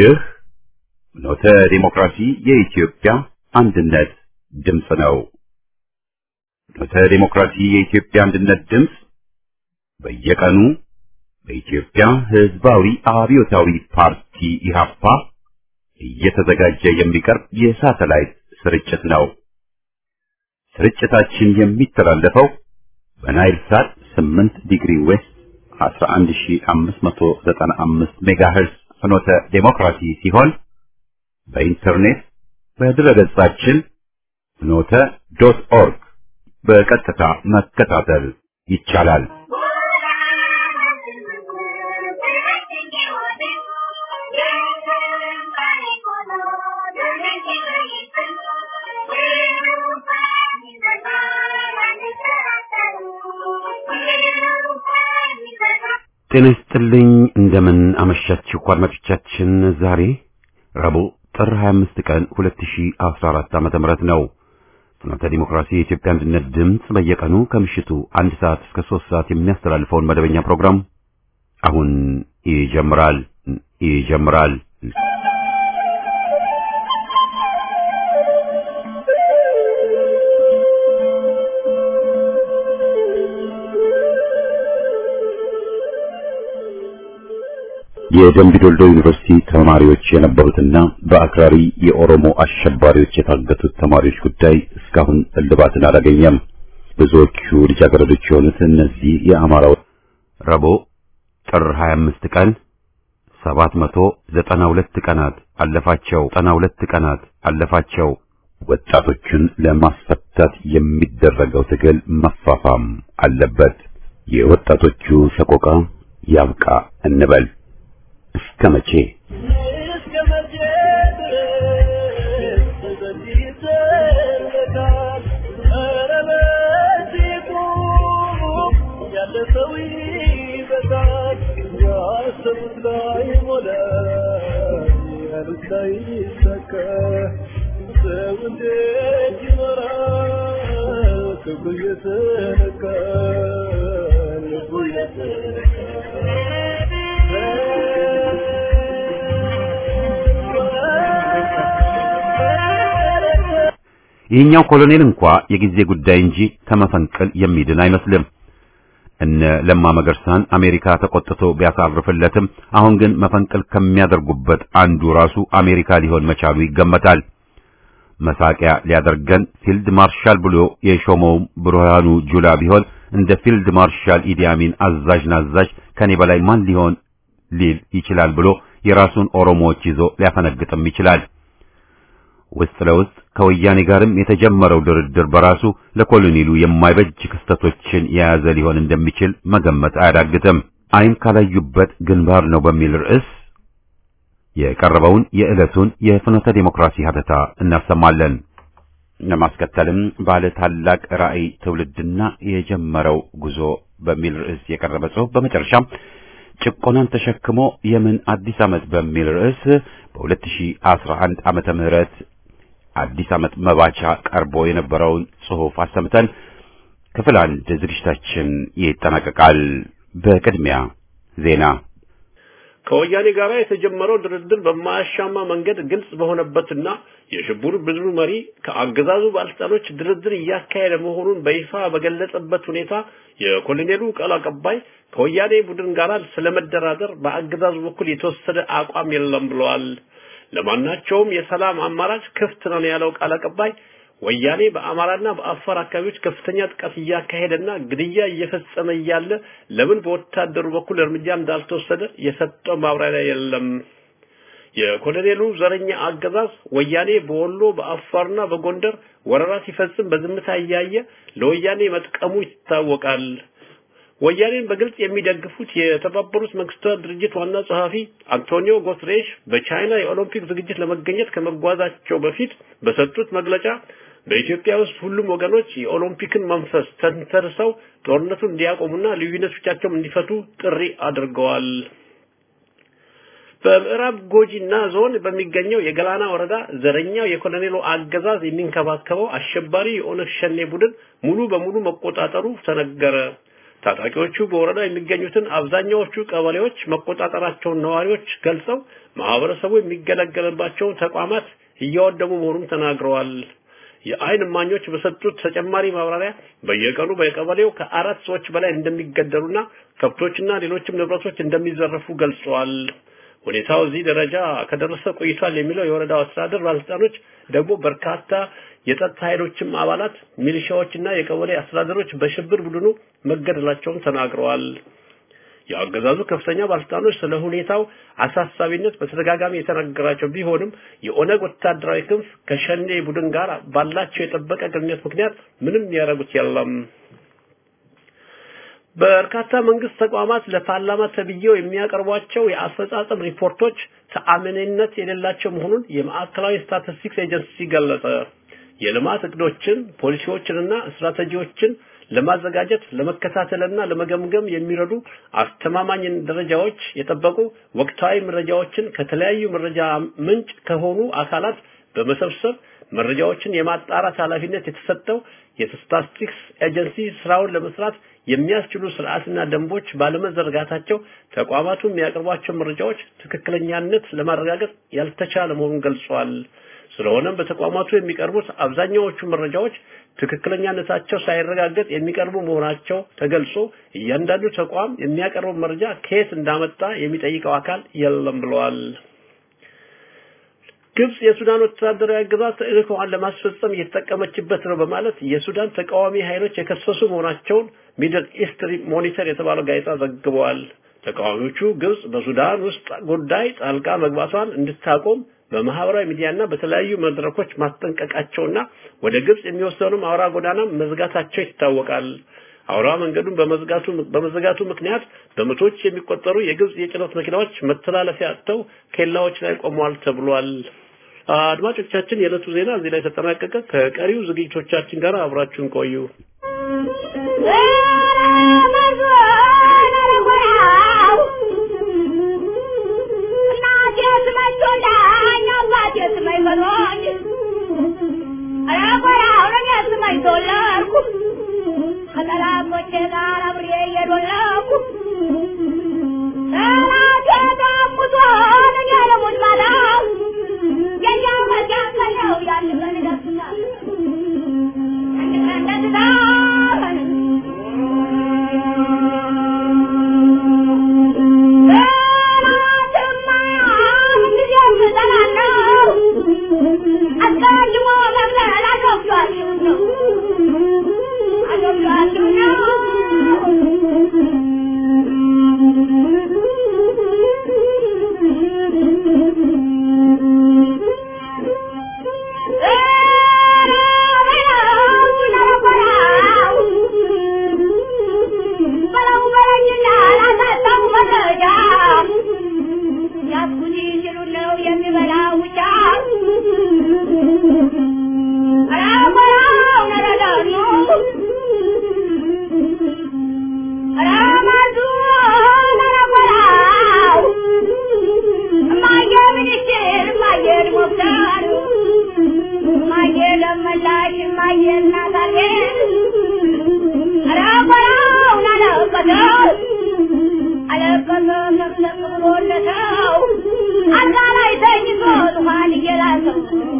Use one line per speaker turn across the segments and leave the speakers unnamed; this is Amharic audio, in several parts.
ይህ ኖተ ዲሞክራሲ የኢትዮጵያ አንድነት ድምፅ ነው። ኖተ ዲሞክራሲ የኢትዮጵያ አንድነት ድምፅ በየቀኑ በኢትዮጵያ ሕዝባዊ አብዮታዊ ፓርቲ ኢህአፓ እየተዘጋጀ የሚቀርብ የሳተላይት ስርጭት ነው። ስርጭታችን የሚተላለፈው በናይል ሳት 8 ዲግሪ ዌስት 11595 ሜጋሄርዝ ፍኖተ ዴሞክራሲ ሲሆን በኢንተርኔት በድረገጻችን ፍኖተ ዶት ኦርግ በቀጥታ መከታተል ይቻላል። ጤና ይስጥልኝ። እንደምን አመሻችሁ አድማጮቻችን። ዛሬ ረቡዕ ጥር 25 ቀን 2014 ዓመተ ምህረት ነው። ፍኖተ ዲሞክራሲ የኢትዮጵያ አንድነት ድምፅ በየቀኑ ከምሽቱ አንድ ሰዓት እስከ ሶስት ሰዓት የሚያስተላልፈውን መደበኛ ፕሮግራም አሁን ይጀምራል ይጀምራል። የደምቢ ዶልዶ ዩኒቨርሲቲ ተማሪዎች የነበሩትና በአክራሪ የኦሮሞ አሸባሪዎች የታገቱት ተማሪዎች ጉዳይ እስካሁን እልባትን አላገኘም። ብዙዎቹ ልጃገረዶች የሆኑት እነዚህ የአማራ ረቡዕ ጥር 25 ቀን 792 ቀናት አለፋቸው 92 ቀናት አለፋቸው። ወጣቶችን ለማስፈታት የሚደረገው ትግል መፋፋም አለበት። የወጣቶቹ ሰቆቃ ያብቃ እንበል። እስከ መቼ ይህኛው ኮሎኔል እንኳ የጊዜ ጉዳይ እንጂ ከመፈንቅል የሚድን አይመስልም። እነ ለማ መገርሳን አሜሪካ ተቆጥቶ ቢያሳርፍለትም አሁን ግን መፈንቅል ከሚያደርጉበት አንዱ ራሱ አሜሪካ ሊሆን መቻሉ ይገመታል። መሳቂያ ሊያደርገን ፊልድ ማርሻል ብሎ የሾመው ብርሃኑ ጁላ ቢሆን እንደ ፊልድ ማርሻል ኢዲ አሚን አዛዥ ናዛዥ ከኔ በላይ ማን ሊሆን ሊል ይችላል ብሎ የራሱን ኦሮሞዎች ይዞ ሊያፈነግጥም ይችላል። ውስጥ ለውስጥ ከወያኔ ጋርም የተጀመረው ድርድር በራሱ ለኮሎኔሉ የማይበጅ ክስተቶችን የያዘ ሊሆን እንደሚችል መገመት አያዳግትም። አይን ካላዩበት ግንባር ነው በሚል ርዕስ የቀረበውን የዕለቱን የፍኖተ ዴሞክራሲ ሀተታ እናሰማለን። ለማስከተልም ባለ ታላቅ ራዕይ ትውልድና የጀመረው ጉዞ በሚል ርዕስ የቀረበ ጽሑፍ በመጨረሻም ጭቆናን ተሸክሞ የምን አዲስ ዓመት በሚል ርዕስ በ2011 ዓመተ ምህረት አዲስ ዓመት መባቻ ቀርቦ የነበረውን ጽሑፍ አሰምተን ክፍል አንድ ዝግጅታችን ይጠናቀቃል። በቅድሚያ ዜና።
ከወያኔ ጋር የተጀመረው ድርድር በማያሻማ መንገድ ግልጽ በሆነበትና የሽብሩ ቡድኑ መሪ ከአገዛዙ ባለስልጣኖች ድርድር እያካሄደ መሆኑን በይፋ በገለጸበት ሁኔታ የኮሎኔሉ ቃል አቀባይ ከወያኔ ቡድን ጋር ስለመደራደር በአገዛዙ በኩል የተወሰደ አቋም የለም ብለዋል። ለማናቸውም የሰላም አማራጭ ክፍት ነው ያለው ቃል አቀባይ ወያኔ በአማራና በአፋር አካባቢዎች ከፍተኛ ጥቃት እያካሄደና ግድያ እየፈጸመ እያለ ለምን በወታደሩ በኩል እርምጃ እንዳልተወሰደ የሰጠው ማብራሪያ የለም። የኮሎኔሉ ዘረኛ አገዛዝ ወያኔ በወሎ በአፋርና በጎንደር ወረራ ሲፈጽም በዝምታ እያየ ለወያኔ መጥቀሙ ይታወቃል። ወያኔን በግልጽ የሚደግፉት የተባበሩት መንግስታት ድርጅት ዋና ጸሐፊ አንቶኒዮ ጉተሬሽ በቻይና የኦሎምፒክ ዝግጅት ለመገኘት ከመጓዛቸው በፊት በሰጡት መግለጫ በኢትዮጵያ ውስጥ ሁሉም ወገኖች የኦሎምፒክን መንፈስ ተንተርሰው ጦርነቱን እንዲያቆሙና ልዩነቶቻቸውን እንዲፈቱ ጥሪ አድርገዋል። በምዕራብ ጎጂና ዞን በሚገኘው የገላና ወረዳ ዘረኛው የኮሎኔሉ አገዛዝ የሚንከባከበው አሸባሪ የኦነግ ሸኔ ቡድን ሙሉ በሙሉ መቆጣጠሩ ተነገረ። ታጣቂዎቹ በወረዳ የሚገኙትን አብዛኛዎቹ ቀበሌዎች መቆጣጠራቸውን ነዋሪዎች ገልጸው ማህበረሰቡ የሚገለገልባቸውን ተቋማት እያወደሙ መሆኑን ተናግረዋል። የአይን እማኞች በሰጡት ተጨማሪ ማብራሪያ በየቀኑ በቀበሌው ከአራት ሰዎች በላይ እንደሚገደሉና ከብቶችና ሌሎችም ንብረቶች እንደሚዘረፉ ገልጸዋል። ሁኔታው እዚህ ደረጃ ከደረሰ ቆይቷል የሚለው የወረዳው አስተዳደር ባለስልጣኖች ደግሞ በርካታ የጸጥታ ኃይሎችም አባላት ሚሊሻዎችና የቀበሌ አስተዳደሮች በሽብር ቡድኑ መገደላቸውን ተናግረዋል። የአገዛዙ ከፍተኛ ባለስልጣኖች ስለ ሁኔታው አሳሳቢነት በተደጋጋሚ የተነገራቸው ቢሆንም የኦነግ ወታደራዊ ክንፍ ከሸኔ ቡድን ጋር ባላቸው የጠበቀ ግንኙነት ምክንያት ምንም ያደረጉት የለም። በርካታ መንግስት ተቋማት ለፓርላማ ተብዬው የሚያቀርቧቸው የአፈጻጸም ሪፖርቶች ተአማኒነት የሌላቸው መሆኑን የማዕከላዊ ስታቲስቲክስ ኤጀንሲ ገለጸ። የልማት እቅዶችን፣ ፖሊሲዎችንና ስትራቴጂዎችን ለማዘጋጀት ለመከታተልና ለመገምገም የሚረዱ አስተማማኝ ደረጃዎች የጠበቁ ወቅታዊ መረጃዎችን ከተለያዩ መረጃ ምንጭ ከሆኑ አካላት በመሰብሰብ መረጃዎችን የማጣራት ኃላፊነት የተሰጠው የስታቲስቲክስ ኤጀንሲ ስራውን ለመስራት የሚያስችሉ ስርዓትና ደንቦች ባለመዘርጋታቸው ተቋማቱ የሚያቀርቧቸው መረጃዎች ትክክለኛነት ለማረጋገጥ ያልተቻለ መሆኑን ገልጿል። ስለሆነም በተቋማቱ የሚቀርቡት አብዛኛዎቹ መረጃዎች ትክክለኛነታቸው ሳይረጋገጥ የሚቀርቡ መሆናቸው ተገልጾ እያንዳንዱ ተቋም የሚያቀርበው መረጃ ከየት እንዳመጣ የሚጠይቀው አካል የለም ብለዋል። ግብጽ የሱዳን ወታደራዊ አገዛዝ ተልዕኮዋን ለማስፈጸም እየተጠቀመችበት ነው በማለት የሱዳን ተቃዋሚ ኃይሎች የከሰሱ መሆናቸውን ሚድል ኢስት ሞኒተር የተባለው ጋዜጣ ዘግበዋል። ተቃዋሚዎቹ ግብጽ በሱዳን ውስጥ ጉዳይ ጣልቃ መግባቷን እንድታቆም በማህበራዊ ሚዲያና በተለያዩ መድረኮች ማስጠንቀቃቸውና ወደ ግብጽ የሚወስደውንም አውራ ጎዳና መዝጋታቸው ይታወቃል። አውራ መንገዱን በመዝጋቱ በመዘጋቱ ምክንያት በመቶዎች የሚቆጠሩ የግብጽ የጭነት መኪናዎች መተላለፊያ አጥተው ኬላዎች ላይ ቆመዋል ተብሏል። አድማጮቻችን፣ የዕለቱ ዜና እዚህ ላይ ተጠናቀቀ። ከቀሪው ዝግጅቶቻችን ጋር አብራችሁን ቆዩ።
ከጠላቶቼ ጋር አብሬ እየዶለኩ ጠላቴ ዳሙቶ እኔ ለሙት ማታ የኛው መጃከለው ያን ቀን ደስታ አንድ ቀን ደስታ አስቀድሞ መግለል አሾፍቷችሁ ነው አሾፍቷችሁ ነው በለው በለኝና ላሳጣው መረጃ ያስኩት ሲሉ ነው የሚበላ ውጫ አራበራው ነረዳኑ አራማዙ ነረበራው እማየ ሚኒስቴር እማየ ዲሞክራቱ እማየ ለመላሽ እማየ እናታጌ አራበራው ናለቀተው አለቀተ ለቅለቅ ብሎለተው አልጋ ላይ ተኝቶ ዙፋን እየላሰው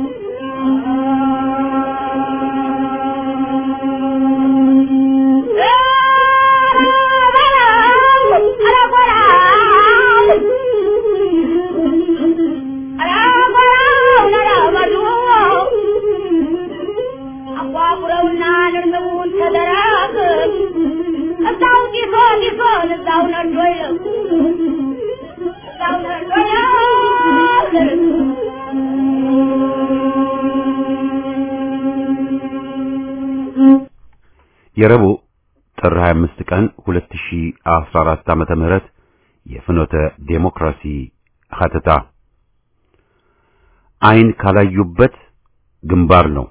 አቋቁረውና ንርምቡን ተደራግ እዛው ጢሶ ጢሶን እዛው ነዶ ይለቁ እዛው ነዶ
የረቡዕ ጥር 25 ቀን 2014 ዓመተ ምህረት የፍኖተ ዴሞክራሲ ሀተታ አይን ካላዩበት ግንባር ነው።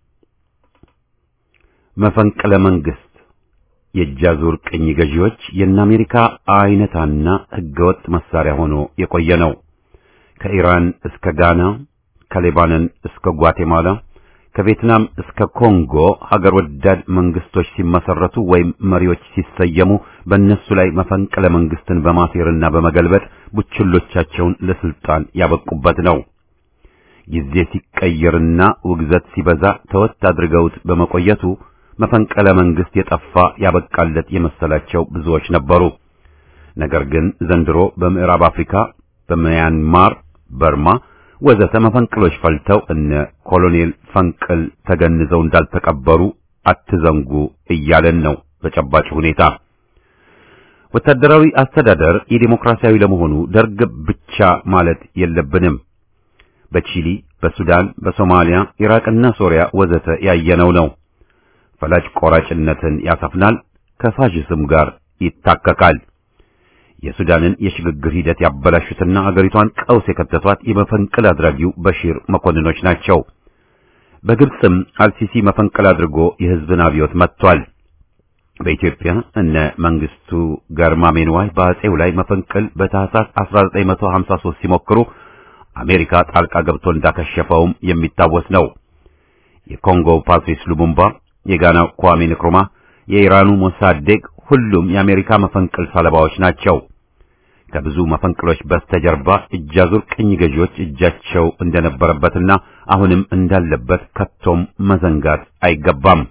መፈንቅለ መንግስት የእጃዙር ቅኝ ገዢዎች የእነ አሜሪካ አይነታና ህገወጥ መሳሪያ ሆኖ የቆየ ነው። ከኢራን እስከ ጋና፣ ከሌባኖን እስከ ጓቴማላ፣ ከቪየትናም እስከ ኮንጎ ሀገር ወዳድ መንግስቶች ሲመሰረቱ ወይም መሪዎች ሲሰየሙ በእነሱ ላይ መፈንቅለ መንግስትን በማሴርና በመገልበጥ ቡችሎቻቸውን ለስልጣን ያበቁበት ነው። ጊዜ ሲቀየርና ውግዘት ሲበዛ ተወት አድርገውት በመቆየቱ መፈንቅለ መንግስት የጠፋ ያበቃለት የመሰላቸው ብዙዎች ነበሩ። ነገር ግን ዘንድሮ በምዕራብ አፍሪካ፣ በሚያንማር፣ በርማ ወዘተ መፈንቅሎች ፈልተው እነ ኮሎኔል ፈንቅል ተገንዘው እንዳልተቀበሩ አትዘንጉ እያለን ነው በጨባጭ ሁኔታ። ወታደራዊ አስተዳደር የዲሞክራሲያዊ ለመሆኑ ደርግ ብቻ ማለት የለብንም። በቺሊ፣ በሱዳን፣ በሶማሊያ፣ ኢራቅና ሶሪያ ወዘተ ያየነው ነው። ፈላጭ ቆራጭነትን ያሰፍናል፣ ከፋሽስም ጋር ይታከካል። የሱዳንን የሽግግር ሂደት ያበላሹትና አገሪቷን ቀውስ የከተቷት የመፈንቅል አድራጊው በሺር መኮንኖች ናቸው። በግብፅም አልሲሲ መፈንቅል አድርጎ የህዝብን አብዮት መጥቷል። በኢትዮጵያ እነ መንግስቱ ገርማሜንዋይ በአጼው ላይ መፈንቅል በታህሳስ 1953 ሲሞክሩ አሜሪካ ጣልቃ ገብቶ እንዳከሸፈውም የሚታወስ ነው። የኮንጎ ፓትሪስ ሉሙምባ፣ የጋናው ኳሜ ንክሩማ፣ የኢራኑ ሞሳዴቅ ሁሉም የአሜሪካ መፈንቅል ሰለባዎች ናቸው። ከብዙ መፈንቅሎች በስተጀርባ እጃዙር ቅኝ ገዢዎች እጃቸው እንደነበረበትና አሁንም እንዳለበት ከቶም መዘንጋት አይገባም።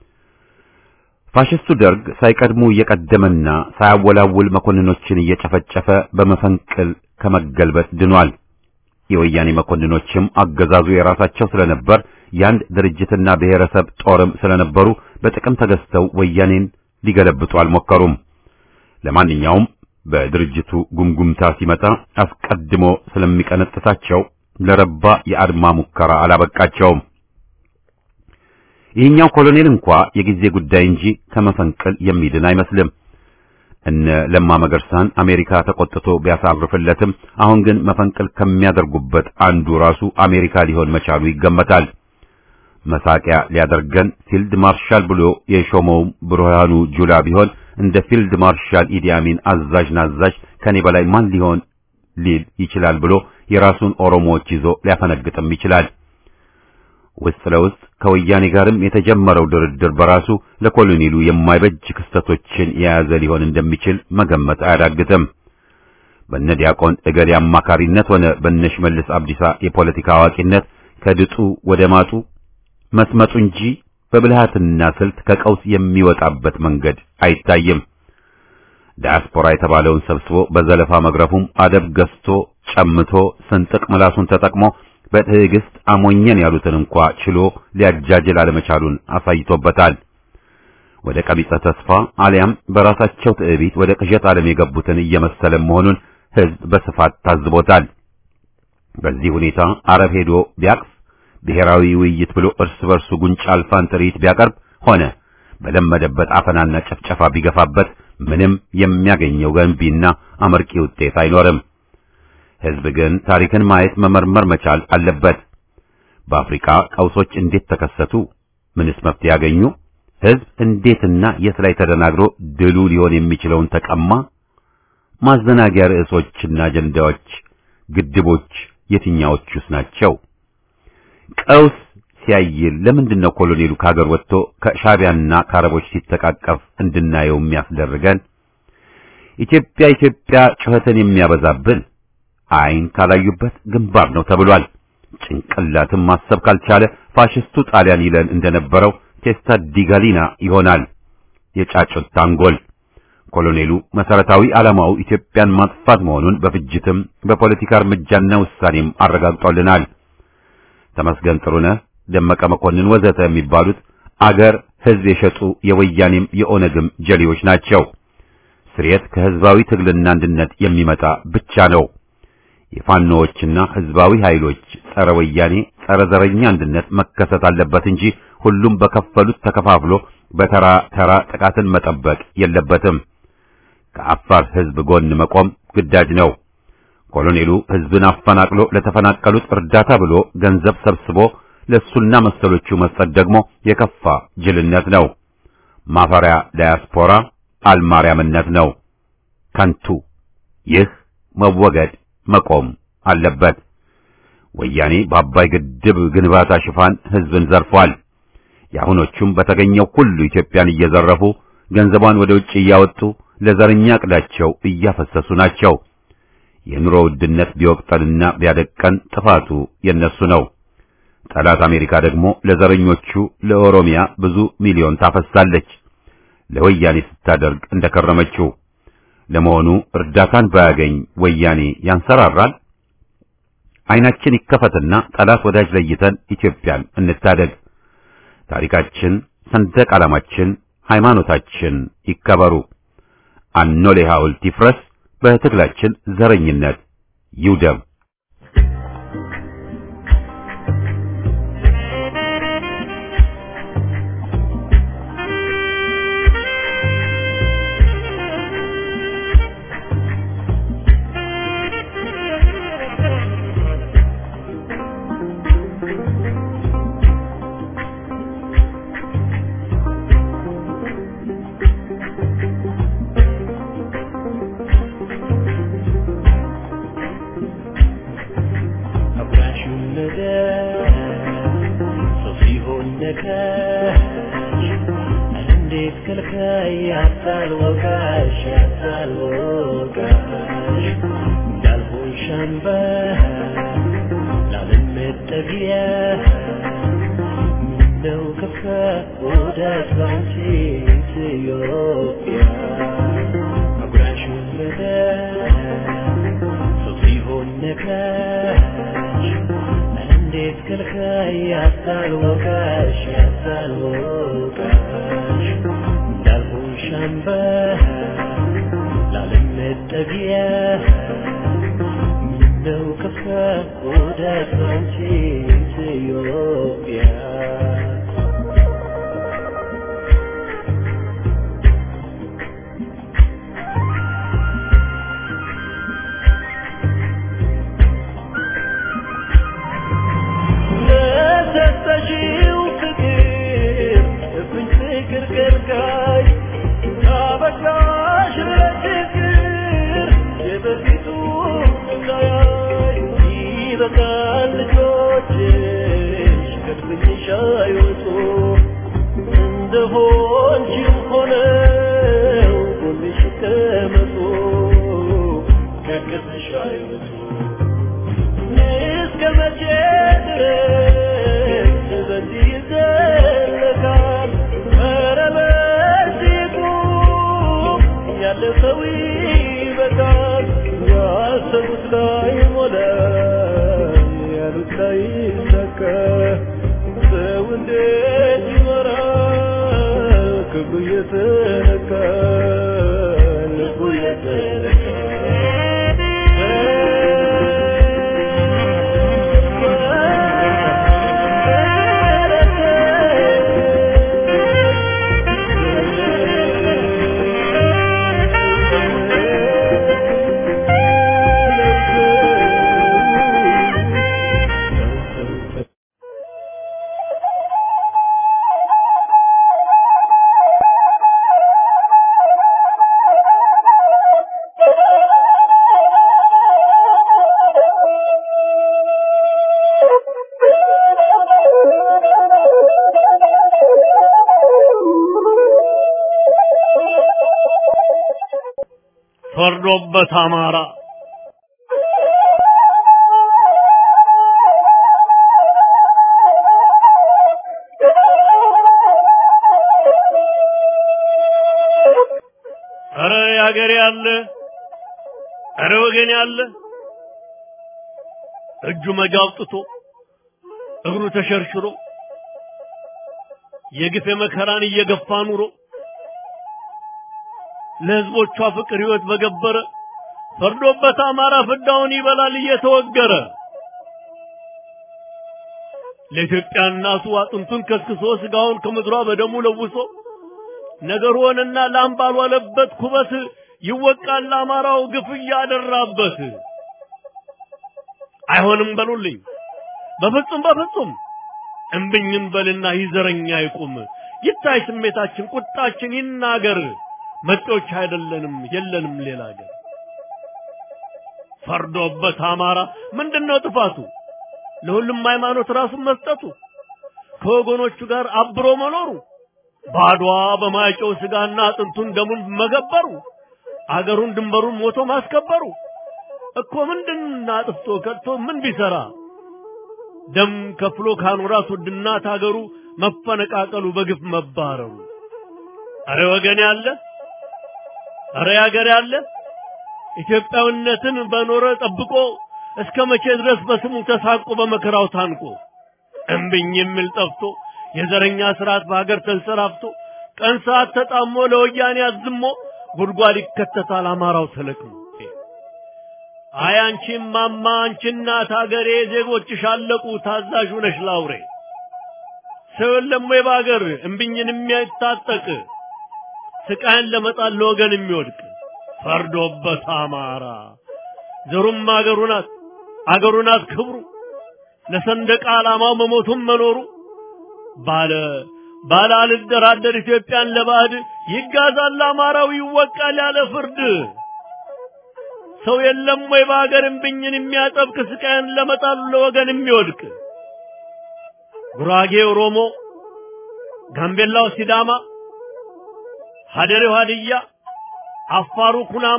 ፋሽስቱ ደርግ ሳይቀድሙ እየቀደመና ሳያወላውል መኮንኖችን እየጨፈጨፈ በመፈንቅል ከመገልበጥ ድኗል። የወያኔ መኮንኖችም አገዛዙ የራሳቸው ስለነበር የአንድ ድርጅትና ብሔረሰብ ጦርም ስለነበሩ በጥቅም ተገዝተው ወያኔን ሊገለብጡ አልሞከሩም። ለማንኛውም በድርጅቱ ጉምጉምታ ሲመጣ አስቀድሞ ስለሚቀነጥሳቸው ለረባ የአድማ ሙከራ አላበቃቸውም። ይህኛው ኮሎኔል እንኳ የጊዜ ጉዳይ እንጂ ከመፈንቅል የሚድን አይመስልም። እነ ለማ መገርሳን አሜሪካ ተቆጥቶ ቢያሳርፍለትም አሁን ግን መፈንቅል ከሚያደርጉበት አንዱ ራሱ አሜሪካ ሊሆን መቻሉ ይገመታል። መሳቂያ ሊያደርገን ፊልድ ማርሻል ብሎ የሾመው ብርሃኑ ጁላ ቢሆን እንደ ፊልድ ማርሻል ኢዲ አሚን አዛዥ ናዛዥ ከኔ በላይ ማን ሊሆን ሊል ይችላል ብሎ የራሱን ኦሮሞዎች ይዞ ሊያፈነግጥም ይችላል። ውስጥ ለውስጥ ከወያኔ ጋርም የተጀመረው ድርድር በራሱ ለኮሎኔሉ የማይበጅ ክስተቶችን የያዘ ሊሆን እንደሚችል መገመት አያዳግትም። በነ ዲያቆን እገሌ አማካሪነት ሆነ በነ ሽመልስ አብዲሳ የፖለቲካ አዋቂነት ከድጡ ወደ ማጡ መስመጡ እንጂ በብልሃትና ስልት ከቀውስ የሚወጣበት መንገድ አይታይም። ዲያስፖራ የተባለውን ሰብስቦ በዘለፋ መግረፉም አደብ ገዝቶ ጨምቶ ስንጥቅ ምላሱን ተጠቅሞ በትዕግስት አሞኘን ያሉትን እንኳ ችሎ ሊያጃጅል አለመቻሉን አሳይቶበታል። ወደ ቀቢጸ ተስፋ አሊያም በራሳቸው ትዕቢት ወደ ቅዠት ዓለም የገቡትን እየመሰለ መሆኑን ሕዝብ በስፋት ታዝቦታል። በዚህ ሁኔታ አረብ ሄዶ ቢያቅፍ ብሔራዊ ውይይት ብሎ እርስ በርሱ ጉንጫ አልፋን ትርኢት ቢያቀርብ ሆነ በለመደበት አፈናና ጨፍጨፋ ቢገፋበት ምንም የሚያገኘው ገንቢና አመርቂ ውጤት አይኖርም። ሕዝብ ግን ታሪክን ማየት መመርመር መቻል አለበት። በአፍሪካ ቀውሶች እንዴት ተከሰቱ? ምንስ መፍትሄ ያገኙ? ሕዝብ እንዴትና የት ላይ ተደናግሮ ድሉ ሊሆን የሚችለውን ተቀማ? ማዘናጊያ ርዕሶችና አጀንዳዎች፣ ግድቦች የትኛዎቹስ ናቸው? ቀውስ ሲያይል ለምንድን ነው ኮሎኔሉ ከሀገር ወጥቶ ከሻቢያና ከአረቦች ሲተቃቀፍ እንድናየው የሚያስደርገን? ኢትዮጵያ ኢትዮጵያ ጩኸትን የሚያበዛብን አይን ካላዩበት ግንባር ነው ተብሏል። ጭንቅላትም ማሰብ ካልቻለ ፋሽስቱ ጣሊያን ይለን እንደነበረው ቴስታ ዲጋሊና ይሆናል የጫጩት ታንጎል። ኮሎኔሉ መሰረታዊ ዓላማው ኢትዮጵያን ማጥፋት መሆኑን በፍጅትም በፖለቲካ እርምጃና ውሳኔም አረጋግጦልናል። ተመስገን ጥሩነህ፣ ደመቀ መኮንን ወዘተ የሚባሉት አገር ሕዝብ የሸጡ የወያኔም የኦነግም ጀሌዎች ናቸው። ስርየት ከሕዝባዊ ትግልና አንድነት የሚመጣ ብቻ ነው። የፋኖዎችና ሕዝባዊ ኃይሎች ጸረ ወያኔ ጸረ ዘረኛ አንድነት መከሰት አለበት እንጂ ሁሉም በከፈሉት ተከፋፍሎ በተራ ተራ ጥቃትን መጠበቅ የለበትም። ከአፋር ሕዝብ ጎን መቆም ግዳጅ ነው። ኮሎኔሉ ሕዝብን አፈናቅሎ ለተፈናቀሉት እርዳታ ብሎ ገንዘብ ሰብስቦ ለሱና መሰሎቹ መስጠት ደግሞ የከፋ ጅልነት ነው። ማፈሪያ ዳያስፖራ አልማርያምነት ነው። ከንቱ። ይህ መወገድ መቆም አለበት። ወያኔ በአባይ ግድብ ግንባታ ሽፋን ህዝብን ዘርፏል። የአሁኖቹም በተገኘው ሁሉ ኢትዮጵያን እየዘረፉ ገንዘቧን ወደ ውጭ እያወጡ ለዘረኛ ዕቅዳቸው እያፈሰሱ ናቸው። የኑሮ ውድነት ቢወቅጠንና ቢያደቀን ጥፋቱ የነሱ ነው። ጠላት አሜሪካ ደግሞ ለዘረኞቹ ለኦሮሚያ ብዙ ሚሊዮን ታፈሳለች፣ ለወያኔ ስታደርግ እንደከረመችው። ለመሆኑ እርዳታን ባያገኝ ወያኔ ያንሰራራል? አይናችን ይከፈትና ጠላት ወዳጅ ለይተን ኢትዮጵያን እንታደግ። ታሪካችን፣ ሰንደቅ ዓላማችን፣ ሃይማኖታችን ይከበሩ። አኖሌ ሐውልት ይፍረስ። በትግላችን ዘረኝነት ይውደም።
ፈርዶበት አማራ ኧረ ያገሬ ያለ ኧረ ወገን ያለ እጁ መጋብጥቶ እግሩ ተሸርሽሮ የግፍ መከራን እየገፋ ኑሮ ለህዝቦቿ ፍቅር ህይወት በገበረ ፈርዶበት አማራ ፍዳውን ይበላል እየተወገረ ለኢትዮጵያ እናቱ አጥንቱን ከስክሶ ስጋውን ከምድሯ በደሙ ለውሶ ነገር ሆነና ላም ባልዋለበት ኩበት ይወቃል ለአማራው ግፍ እያደራበት። አይሆንም በሉልኝ በፍጹም በፍጹም እምብኝም በልና ይዘረኛ ይቁም ይታይ ስሜታችን ቁጣችን ይናገር መጤዎች አይደለንም የለንም ሌላ ሀገር ፈርዶበት አማራ ምንድነው ጥፋቱ
ለሁሉም ሃይማኖት ራሱን መስጠቱ ከወገኖቹ ጋር አብሮ መኖሩ ባድዋ በማይጨው ስጋና አጥንቱን ደሙን መገበሩ አገሩን ድንበሩን ሞቶ ማስከበሩ እኮ ምንድን አጥፍቶ ከድቶ ምን ቢሰራ ደም ከፍሎ ካኖራት ውድ እናት አገሩ መፈነቃቀሉ በግፍ መባረሩ አረ ወገን ያለ አረ ያገር ያለ ኢትዮጵያዊነትን በኖረ ጠብቆ እስከ መቼ ድረስ በስሙ ተሳቆ በመከራው ታንቆ እምብኝ የሚል ጠፍቶ የዘረኛ ስርዓት በሀገር ተንሰራፍቶ ቀን ሰዓት ተጣሞ ለወያኔ አዝሞ ጉድጓድ ይከተታል አማራው ተለቅሞ አይ አንቺም ማማ አንቺ እናት ሀገሬ ዜጎችሽ አለቁ ታዛዥ ነሽ ላውሬ ሰው የለም ወይ በሀገር እምብኝን የሚያታጠቅ ስቃይን ለመጣል ለወገን የሚወድቅ ፈርዶበት አማራ ዘሩም አገሩ ናት አገሩ ናት ክብሩ ለሰንደቅ ዓላማው መሞቱም መኖሩ ባለ ባለ አልደራደር ኢትዮጵያን ለባዕድ ይጋዛል አማራው ይወቃል ያለ ፍርድ ሰው የለም ወይ በሀገር እምብኝን የሚያጠብቅ ስቃይን ለመጣሉ ለወገን የሚወድቅ ጉራጌ ኦሮሞ፣ ጋምቤላው ሲዳማ፣ ሀደሬው ሀድያ፣ አፋሩ ኩናማ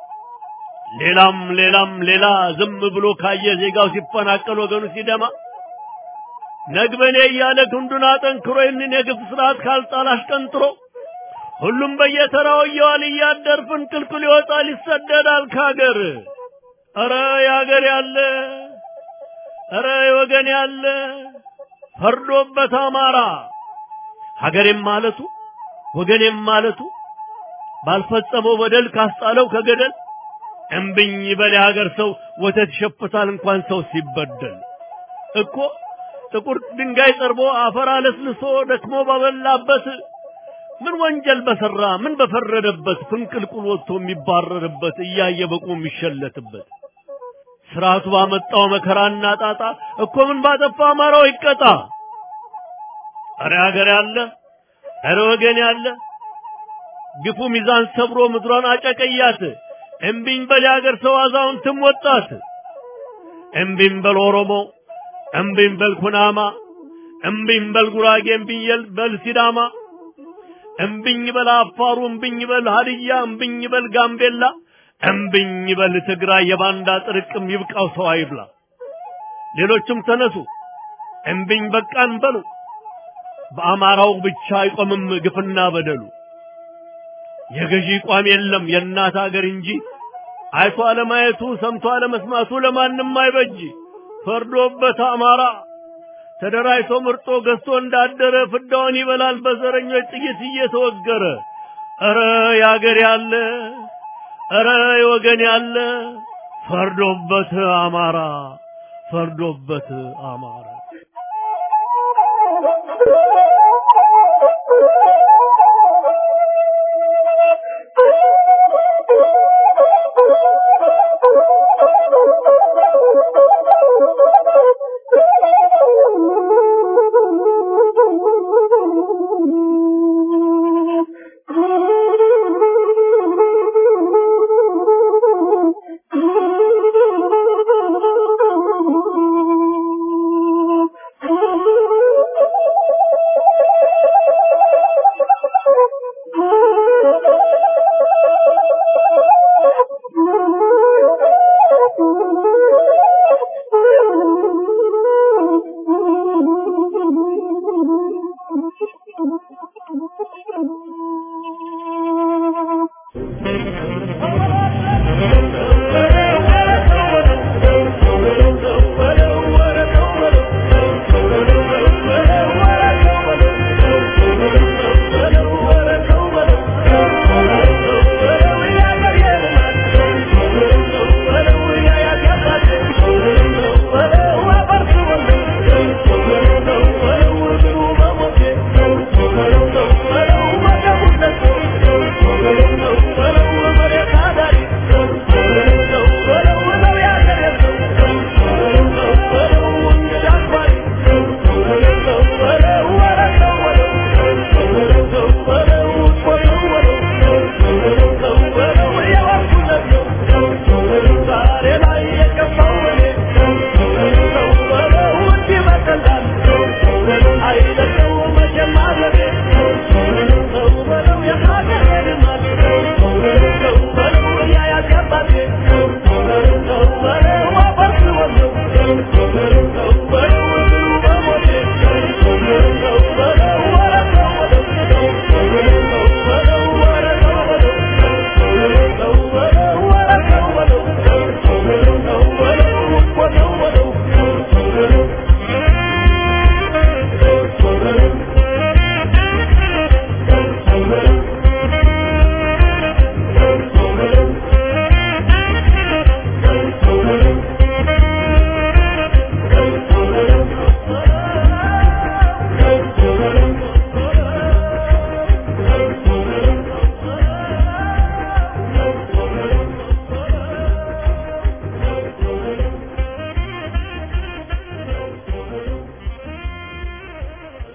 ሌላም ሌላም ሌላ ዝም ብሎ ካየ ዜጋው ሲፈናቀል ወገኑ ሲደማ ነግበኔ እያለ ክንዱን አጠንክሮ ይህንን የግፍ ስርዓት ካልጣል አሽቀንጥሮ ሁሉም በየተራው እየዋለ እያደር ፍንቅልቅል ይወጣል ይሰደዳል ካገር። ኧረ ያገር ያለ ኧረ የወገን ያለ ፈርዶበት አማራ ሀገሬም ማለቱ ወገኔም ማለቱ ባልፈጸመው በደል ካስጣለው ከገደል እምብኝ በል የሀገር ሰው ወተት ይሸፍታል እንኳን ሰው ሲበደል እኮ ጥቁር ድንጋይ ጠርቦ አፈር አለስልሶ ደክሞ ባበላበት ምን ወንጀል በሰራ ምን በፈረደበት ፍንቅልቁል ወጥቶ የሚባረርበት እያየ በቁ የሚሸለትበት ስርዓቱ ባመጣው መከራና ጣጣ እኮ ምን ባጠፋ አማራው ይቀጣ። አረ ሀገር ያለ አረ ወገን ያለ ግፉ ሚዛን ሰብሮ ምድሯን አጨቀያት። እምቢኝ በል የሀገር ሰው አዛውንትም ወጣት። እምቢኝ በል ኦሮሞ፣ እምቢኝ በል ኩናማ፣ እምቢኝ በል ጉራጌ፣ እምቢኝ በል ሲዳማ፣ እምቢኝ በል አፋሩ፣ እምቢኝ በል ሀድያ፣ እምቢኝ በል ጋምቤላ፣ እምቢኝ በል ትግራይ። የባንዳ ጥርቅም ይብቃው ሰው አይብላ። ሌሎችም ተነሱ እምቢኝ በቃን በሉ። በአማራው ብቻ አይቆምም ግፍና በደሉ። የገዢ ቋም የለም የእናት አገር እንጂ አይቶ አለማየቱ ሰምቶ አለመስማቱ ለማንም አይበጅ። ፈርዶበት አማራ ተደራጅቶ ምርጦ ገዝቶ እንዳደረ ፍዳውን ይበላል በዘረኞች ጥይት እየተወገረ። ኧረ ያገር ያለ ኧረ የወገን ያለ ፈርዶበት አማራ ፈርዶበት አማራ
Thank you.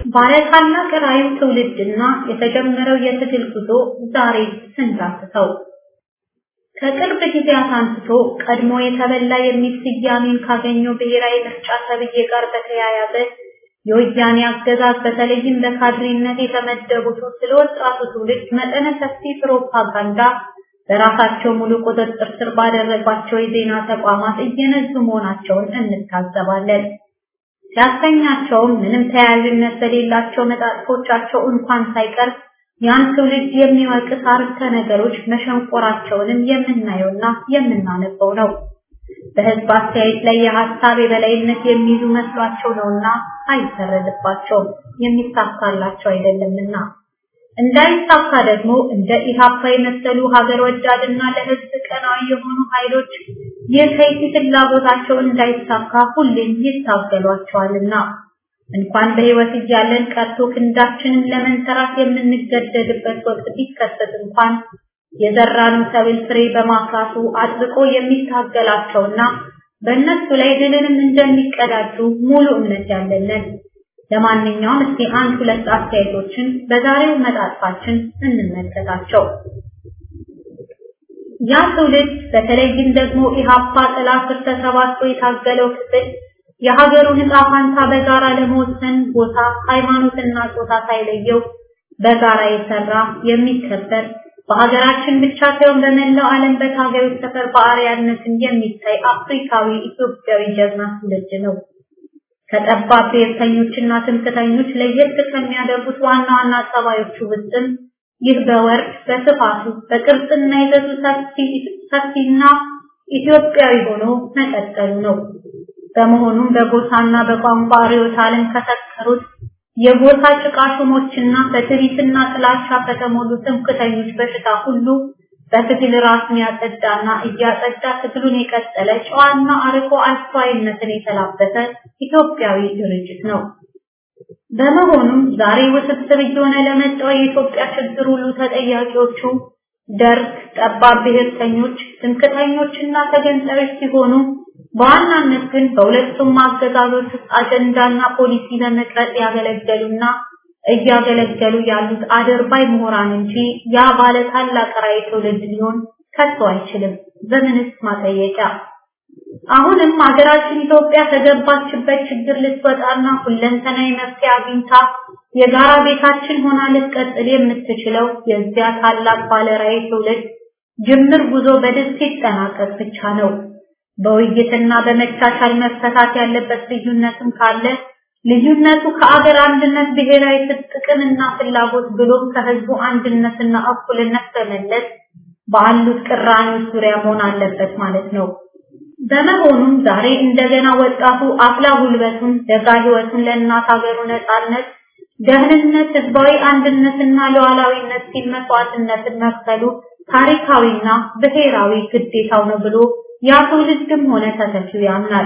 ባለታላቅ ራዕይ ትውልድና የተጀመረው የትግል ጉዞ ዛሬ ስንዳስሰው ከቅርብ ጊዜያት አንስቶ ቀድሞ የተበላ የሚል ስያሜን ካገኘው ብሔራዊ ምርጫ ተብዬ ጋር በተያያዘ የወያኔ አገዛዝ በተለይም በካድሬነት የተመደቡት ስለ ወጣቱ ትውልድ መጠነ ሰፊ ፕሮፓጋንዳ በራሳቸው ሙሉ ቁጥጥር ስር ባደረጓቸው የዜና ተቋማት እየነዙ መሆናቸውን እንታዘባለን። ሲያሰኛቸውም ምንም ተያያዥነት በሌላቸው መጣጥፎቻቸው እንኳን ሳይቀር ያን ትውልድ የሚወቅስ አርዕስተ ነገሮች መሸንቆራቸውንም የምናየውና የምናነበው ነው። በህዝብ አስተያየት ላይ የሀሳብ የበላይነት የሚይዙ መስሏቸው ነውና አይፈረድባቸውም፣ የሚሳካላቸው አይደለምና። እንዳይሳካ ደግሞ እንደ ኢሃፓ የመሰሉ ሀገር ወዳድና ለህዝብ ቀናዊ የሆኑ ኃይሎች የከይሲ ፍላጎታቸው እንዳይሳካ ሁሌም ይታገሏቸዋልና እንኳን በህይወት እያለን ቀርቶ ክንዳችንን ለመንተራት የምንገደድበት ወቅት ቢከሰት እንኳን የዘራነው ሰብል ፍሬ በማፍራቱ አጥብቆ የሚታገላቸውና በእነሱ ላይ ድልንም እንደሚቀዳጁ ሙሉ እምነት ያለንን። ለማንኛውም እስቲ አንድ ሁለት አስተያየቶችን በዛሬው መጣጥፋችን እንመልከታቸው። ያ ትውልድ በተለይም ደግሞ ኢሃፓ ጥላ ስር ተሰባስቦ የታገለው ክፍል የሀገሩን ዕጣ ፋንታ በጋራ ለመወሰን ቦታ፣ ሃይማኖትና ጾታ ሳይለየው በጋራ የሰራ የሚከበር በሀገራችን ብቻ ሳይሆን በመላው ዓለም በታጋዮች ሰፈር በአርያነትን የሚታይ አፍሪካዊ ኢትዮጵያዊ ጀግና ትውልድ ነው። ከጠባብ ብሔርተኞችና ትምክተኞች ለየት ከሚያደርጉት ዋና ዋና ጸባዮቹ ውስጥም ይህ በወርድ በስፋቱ በቅርጽና ይዘቱ ሰፊና ኢትዮጵያዊ ሆኖ መቀጠሉ ነው። በመሆኑም በጎሳና በቋንቋ ርዕዮተ ዓለም ከሰከሩት የጎሳ ጭቃሹሞችና በትዕቢትና ጥላቻ ከተሞሉ ትምክተኞች በሽታ ሁሉ በትግል ራሱን ያጸዳና እያጸዳ ትግሉን የቀጠለ ጨዋና አርቆ አስተዋይነትን የተላበሰ ኢትዮጵያዊ ድርጅት ነው። በመሆኑም ዛሬ ውስብስብ እየሆነ ለመጣው የኢትዮጵያ ችግር ሁሉ ተጠያቂዎቹ ደርግ፣ ጠባብ ብሔርተኞች፣ ትምክተኞችና ተገንጣዮች ሲሆኑ በዋናነት ግን በሁለቱም አገዛዞች ውስጥ አጀንዳና ፖሊሲ ለመቅረጽ ያገለገሉና እያገለገሉ ያሉት አደርባይ ምሁራን እንጂ ያ ባለ ታላቅ ራዕይ ትውልድ ሊሆን ከቶ አይችልም። በምንስ ማጠየቂያ? አሁንም ሀገራችን ኢትዮጵያ ከገባችበት ችግር ልትወጣና ሁለንተናዊ መፍትሄ አግኝታ የጋራ ቤታችን ሆና ልትቀጥል የምትችለው የዚያ ታላቅ ባለ ራዕይ ትውልድ ጅምር ጉዞ በድል ሲጠናቀቅ ብቻ ነው። በውይይትና በመቻቻል መፈታት ያለበት ልዩነትም ካለ ልዩነቱ ከአገር አንድነት ብሔራዊ ጥቅምና ፍላጎት ብሎም ከህዝቡ አንድነትና እኩልነት በመለስ ባሉት ቅራኔዎች ዙሪያ መሆን አለበት ማለት ነው። በመሆኑም ዛሬ እንደገና ወጣቱ አፍላ ጉልበቱን ደጋ ህይወቱን ለእናት ሀገሩ ነጻነት፣ ደህንነት፣ ህዝባዊ አንድነትና ሉዓላዊነት ሲል መስዋዕትነትን መክፈሉ ታሪካዊና ብሔራዊ ግዴታው ነው ብሎ ያ ትውልድም ሆነ ተተኪው ያምናል።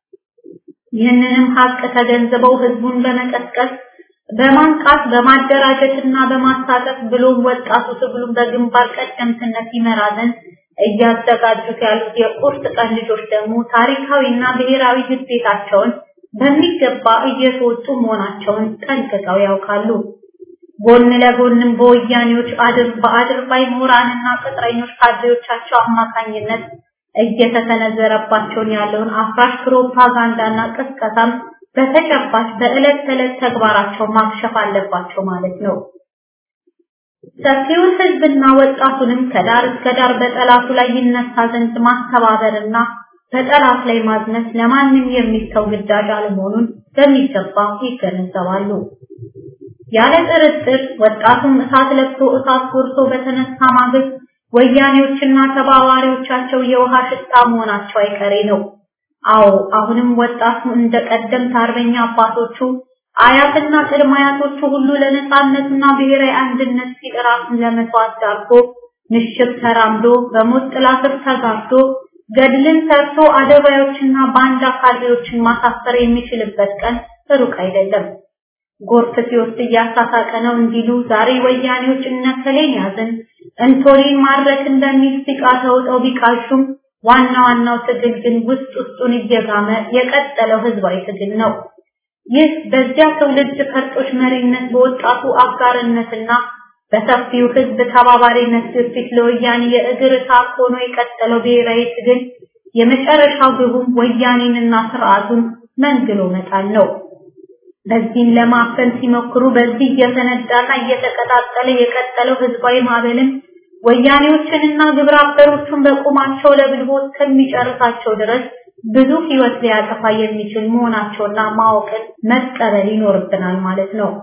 ይህንንም ሀቅ ተገንዝበው ህዝቡን በመቀስቀስ በማንቃት በማደራጀትና በማሳተፍ ብሎም ወጣቱ ትግሉን በግንባር ቀደምትነት ይመራ ዘንድ እያዘጋጁት ያሉት የቁርጥ ቀን ልጆች ደግሞ ታሪካዊና ብሔራዊ ግዴታቸውን በሚገባ እየተወጡ መሆናቸውን ጠንቅቀው ያውቃሉ። ጎን ለጎንም በወያኔዎች አድር በአድርባይ ምሁራንና ቅጥረኞች ካድሬዎቻቸው አማካኝነት እየተሰነዘረባቸውን ያለውን አፍራሽ ፕሮፓጋንዳና ቅስቀሳም በተጨባጭ በዕለት ተዕለት ተግባራቸው ማክሸፍ አለባቸው ማለት ነው። ሰፊውን ህዝብና ወጣቱንም ከዳር እስከ ዳር በጠላቱ ላይ ይነሳ ዘንድ ማስተባበርና በጠላት ላይ ማዝመት ለማንም የሚተው ግዳጅ አለመሆኑን በሚገባ ይገነዘባሉ። ያለ ጥርጥር ወጣቱም እሳት ለብሶ እሳት ጎርሶ በተነሳ ማግስት ወያኔዎችና ተባባሪዎቻቸው የውሃ ሽታ መሆናቸው አይቀሬ ነው። አዎ አሁንም ወጣቱ እንደ ቀደምት አርበኛ አባቶቹ አያትና ቅድመ አያቶቹ ሁሉ ለነጻነትና ብሔራዊ አንድነት ሲል ራሱን ለመስዋዕት ዳርጎ ምሽግ ተራምዶ በሞት ጥላ ስር ተጋርዶ ገድልን ሰርቶ አደባዮችና ባንዳ ካድሬዎችን ማሳፈር የሚችልበት ቀን ሩቅ አይደለም። ጎርፍ ሲወስድ እያሳሳቀ ነው እንዲሉ ዛሬ ወያኔዎች እነከሌን ያዝን እንቶሊን ማድረክን በሚል ሲቃ ተውጠው ቢቃሹም ዋና ዋናው ትግል ግን ውስጥ ውስጡን እየጋመ የቀጠለው ህዝባዊ ትግል ነው። ይህ በዚያ ትውልድ ፈርጦች መሪነት በወጣቱ አጋርነትና በሰፊው ህዝብ ተባባሪነት ግፊት ለወያኔ የእግር እሳት ሆኖ የቀጠለው ብሔራዊ ትግል የመጨረሻው ግቡም ወያኔንና ስርዓቱን መንግሎ መጣል ነው። በዚህም ለማፈን ሲሞክሩ በዚህ እየተነዳና እየተቀጣጠለ የቀጠለው ህዝባዊ ማዕበልም ወያኔዎችንና ግብረ አበሮቹን በቁማቸው ለብልቦ እስከሚጨርሳቸው ድረስ ብዙ ህይወት ሊያጠፋ የሚችል መሆናቸውና ማወቅን መቀበል ይኖርብናል ማለት ነው።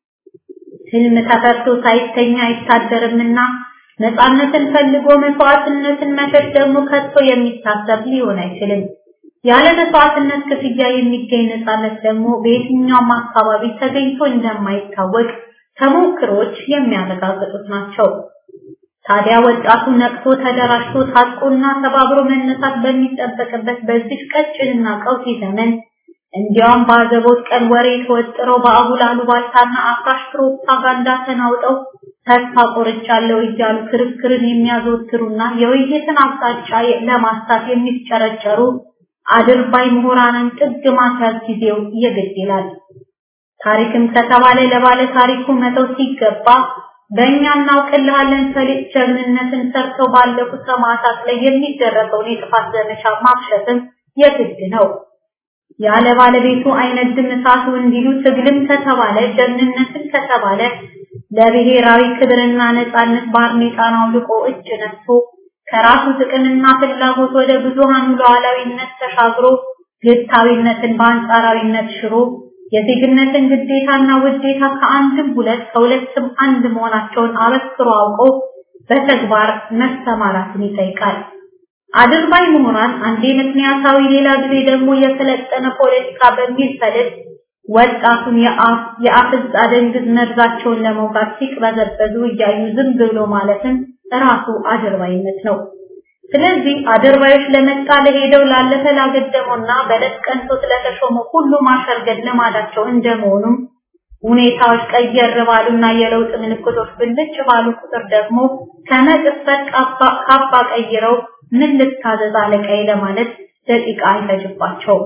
ህልም ተፈርቶ ሳይተኛ አይታደርምና ነፃነትን ፈልጎ መስዋዕትነትን መሸሽ ደግሞ ከቶ የሚታሰብ ሊሆን አይችልም። ያለ መስዋዕትነት ክፍያ የሚገኝ ነፃነት ደግሞ በየትኛውም አካባቢ ተገኝቶ እንደማይታወቅ ተሞክሮች የሚያረጋግጡት ናቸው። ታዲያ ወጣቱ ነቅቶ ተደራጅቶ ታጥቆና ተባብሮ መነሳት በሚጠበቅበት በዚህ ቀጭንና ቀውጢ ዘመን እንዲያውም በአዘቦት ቀን ወሬ ተወጥረው በአጉል አሉባልታና አፍራሽ ፕሮፓጋንዳ ተናውጠው ተስፋ ቆርጫለሁ እያሉ ክርክርን የሚያዘወትሩና የውይይትን አቅጣጫ ለማስታት የሚጨረጨሩ አድርባይ ምሁራንን ጥግ ማስያዝ ጊዜው የግድ ይላል። ታሪክም ከተባለ ለባለ ታሪኩ መተው ሲገባ በእኛ እናውቅልሃለን ሰሊጥ ጀግንነትን ሰርተው ባለፉ ሰማዕታት ላይ የሚደረገውን የጥፋት ዘመቻ ማክሸፍም የግድ ነው። ያለ ባለቤቱ አይነድም እሳቱ እንዲሉ ትግልም ከተባለ ጀግንነትን ከተባለ ለብሔራዊ ክብርና ነፃነት ባርኔጣን አውልቆ እጅ ነስቶ ከራሱ ጥቅምና ፍላጎት ወደ ብዙሃኑ ሉዓላዊነት ተሻግሮ ግታዊነትን በአንጻራዊነት ሽሮ የዜግነትን ግዴታና ውዴታ ከአንድም ሁለት ከሁለትም አንድ መሆናቸውን አበክሮ አውቆ በተግባር መሰማራትን ይጠይቃል። አድርባይ ምሁራን አንዴ ምክንያታዊ ሌላ ጊዜ ደግሞ የሰለጠነ ፖለቲካ በሚል ሰልፍ ወጣቱን የአፍ የአፍዝ አደንግዝ መርዛቸውን ለመውጋት ሲቅበዘበዙ እያዩ ዝም ብሎ ማለትም ራሱ አድርባይነት ነው። ስለዚህ አድርባዮች ለመጣ ለሄደው ላለፈ ላገደመውና በለት ቀንቶት ለተሾመ ሁሉ ማሸርገድ ልማዳቸው እንደመሆኑም ሁኔታዎች ቀየር ባሉና የለውጥ ምልክቶች ብልጭ ባሉ ቁጥር ደግሞ ከመቅጽበት ካባ ቀይረው ምን ልታዘዝ አለቃዬ ለማለት ደቂቃ አይፈጅባቸውም።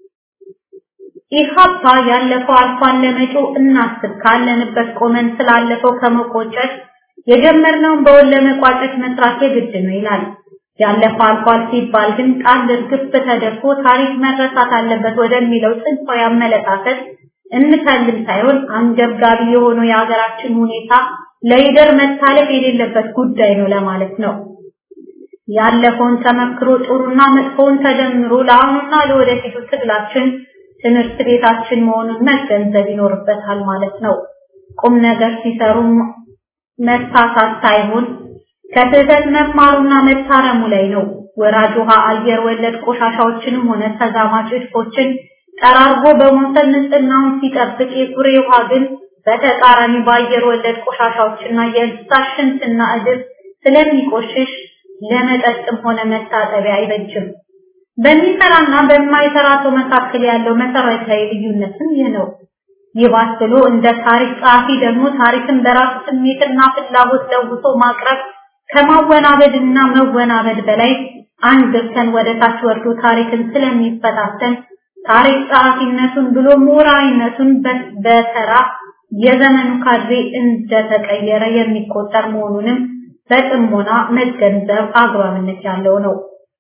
ኢህአፓ ያለፈው አልፏል፣ ለመጪው እናስብ ካለንበት ቆመን ስላለፈው ከመቆጨት የጀመርነውን በውል ለመቋጨት መስራት የግድ ነው ይላል። ያለፈው አልፏል ሲባል ግን ጣል እርግፍ ተደርጎ ታሪክ መረሳት አለበት ወደሚለው ጽንፋዊ አመለካከት እንከልም ሳይሆን አንገብጋቢ የሆነው የሀገራችን ሁኔታ ለይደር መታለፍ የሌለበት ጉዳይ ነው ለማለት ነው። ያለፈውን ተመክሮ ጥሩና መጥፎውን ተደምሮ ለአሁኑና ለወደፊቱ ትግላችን ትምህርት ቤታችን መሆኑን መገንዘብ ይኖርበታል ማለት ነው። ቁም ነገር ሲሰሩ መሳሳት ሳይሆን ከስህተት መማሩና መታረሙ ላይ ነው። ወራጅ ውሃ፣ አየር ወለድ ቆሻሻዎችንም ሆነ ተዛማጅ እድፎችን ጠራርጎ በመውሰድ ንጽህናውን ሲጠብቅ የኩሬ ውሃ ግን በተቃራኒ በአየር ወለድ ቆሻሻዎችና የእንስሳት ሽንትና እድፍ ስለሚቆሽሽ ለመጠጥም ሆነ መታጠቢያ አይበጅም። በሚሰራና በማይሰራ ሰው መካከል ያለው መሰረታዊ ልዩነትም ይህ ነው። ይባስ ብሎ እንደ ታሪክ ጸሐፊ ደግሞ ታሪክን በራሱ ስሜትና ፍላጎት ለውሶ ማቅረብ ከማወናበድና መወናበድ በላይ አንገብተን ወደ ታች ወርዶ ታሪክን ስለሚፈታተን ታሪክ ጸሐፊነቱን ብሎ ምሁራዊነቱን በተራ የዘመኑ ካድሬ እንደተቀየረ የሚቆጠር መሆኑንም በጥሞና መገንዘብ አግባብነት ያለው ነው።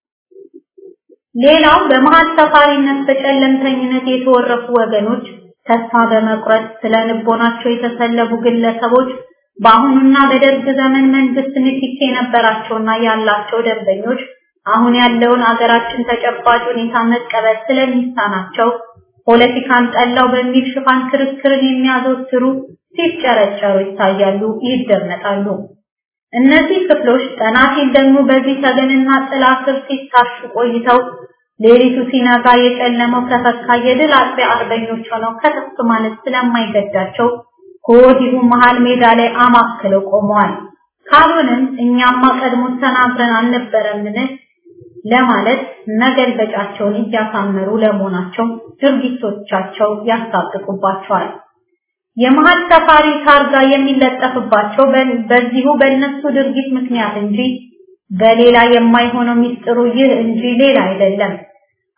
ሌላው በመሀል ሰፋሪነት በጨለምተኝነት የተወረፉ ወገኖች ተስፋ በመቁረጥ ስለ ልቦናቸው የተሰለቡ ግለሰቦች በአሁኑና በደርግ ዘመን መንግስት ንክኪ የነበራቸውና ያላቸው ደንበኞች አሁን ያለውን አገራችን ተጨባጭ ሁኔታ መቀበል ስለሚሳናቸው ፖለቲካን ጠላው በሚል ሽፋን ክርክርን የሚያዘወትሩ ሲጨረጨሩ ይታያሉ፣ ይደመጣሉ። እነዚህ ክፍሎች ጠናቴን ደግሞ በዚህ ተገንና ጥላ ስር ሲታሹ ቆይተው ሌሊቱ ሲነጋ የጨለመው ከፈካ የድል አጥቢያ አርበኞች ሆነው ከተፍ ማለት ስለማይገዳቸው ከወዲሁ መሃል ሜዳ ላይ አማክለው ቆመዋል። ካልሆነም እኛማ ቀድሞ ተናግረን አልነበረምን ለማለት መገልበጫቸውን እያሳመሩ ለመሆናቸው ድርጊቶቻቸው ያስታጥቁባቸዋል። የመሀል ሰፋሪ ታርጋ የሚለጠፍባቸው በዚሁ በእነሱ ድርጊት ምክንያት እንጂ በሌላ የማይሆነው ሚስጥሩ ይህ እንጂ ሌላ አይደለም።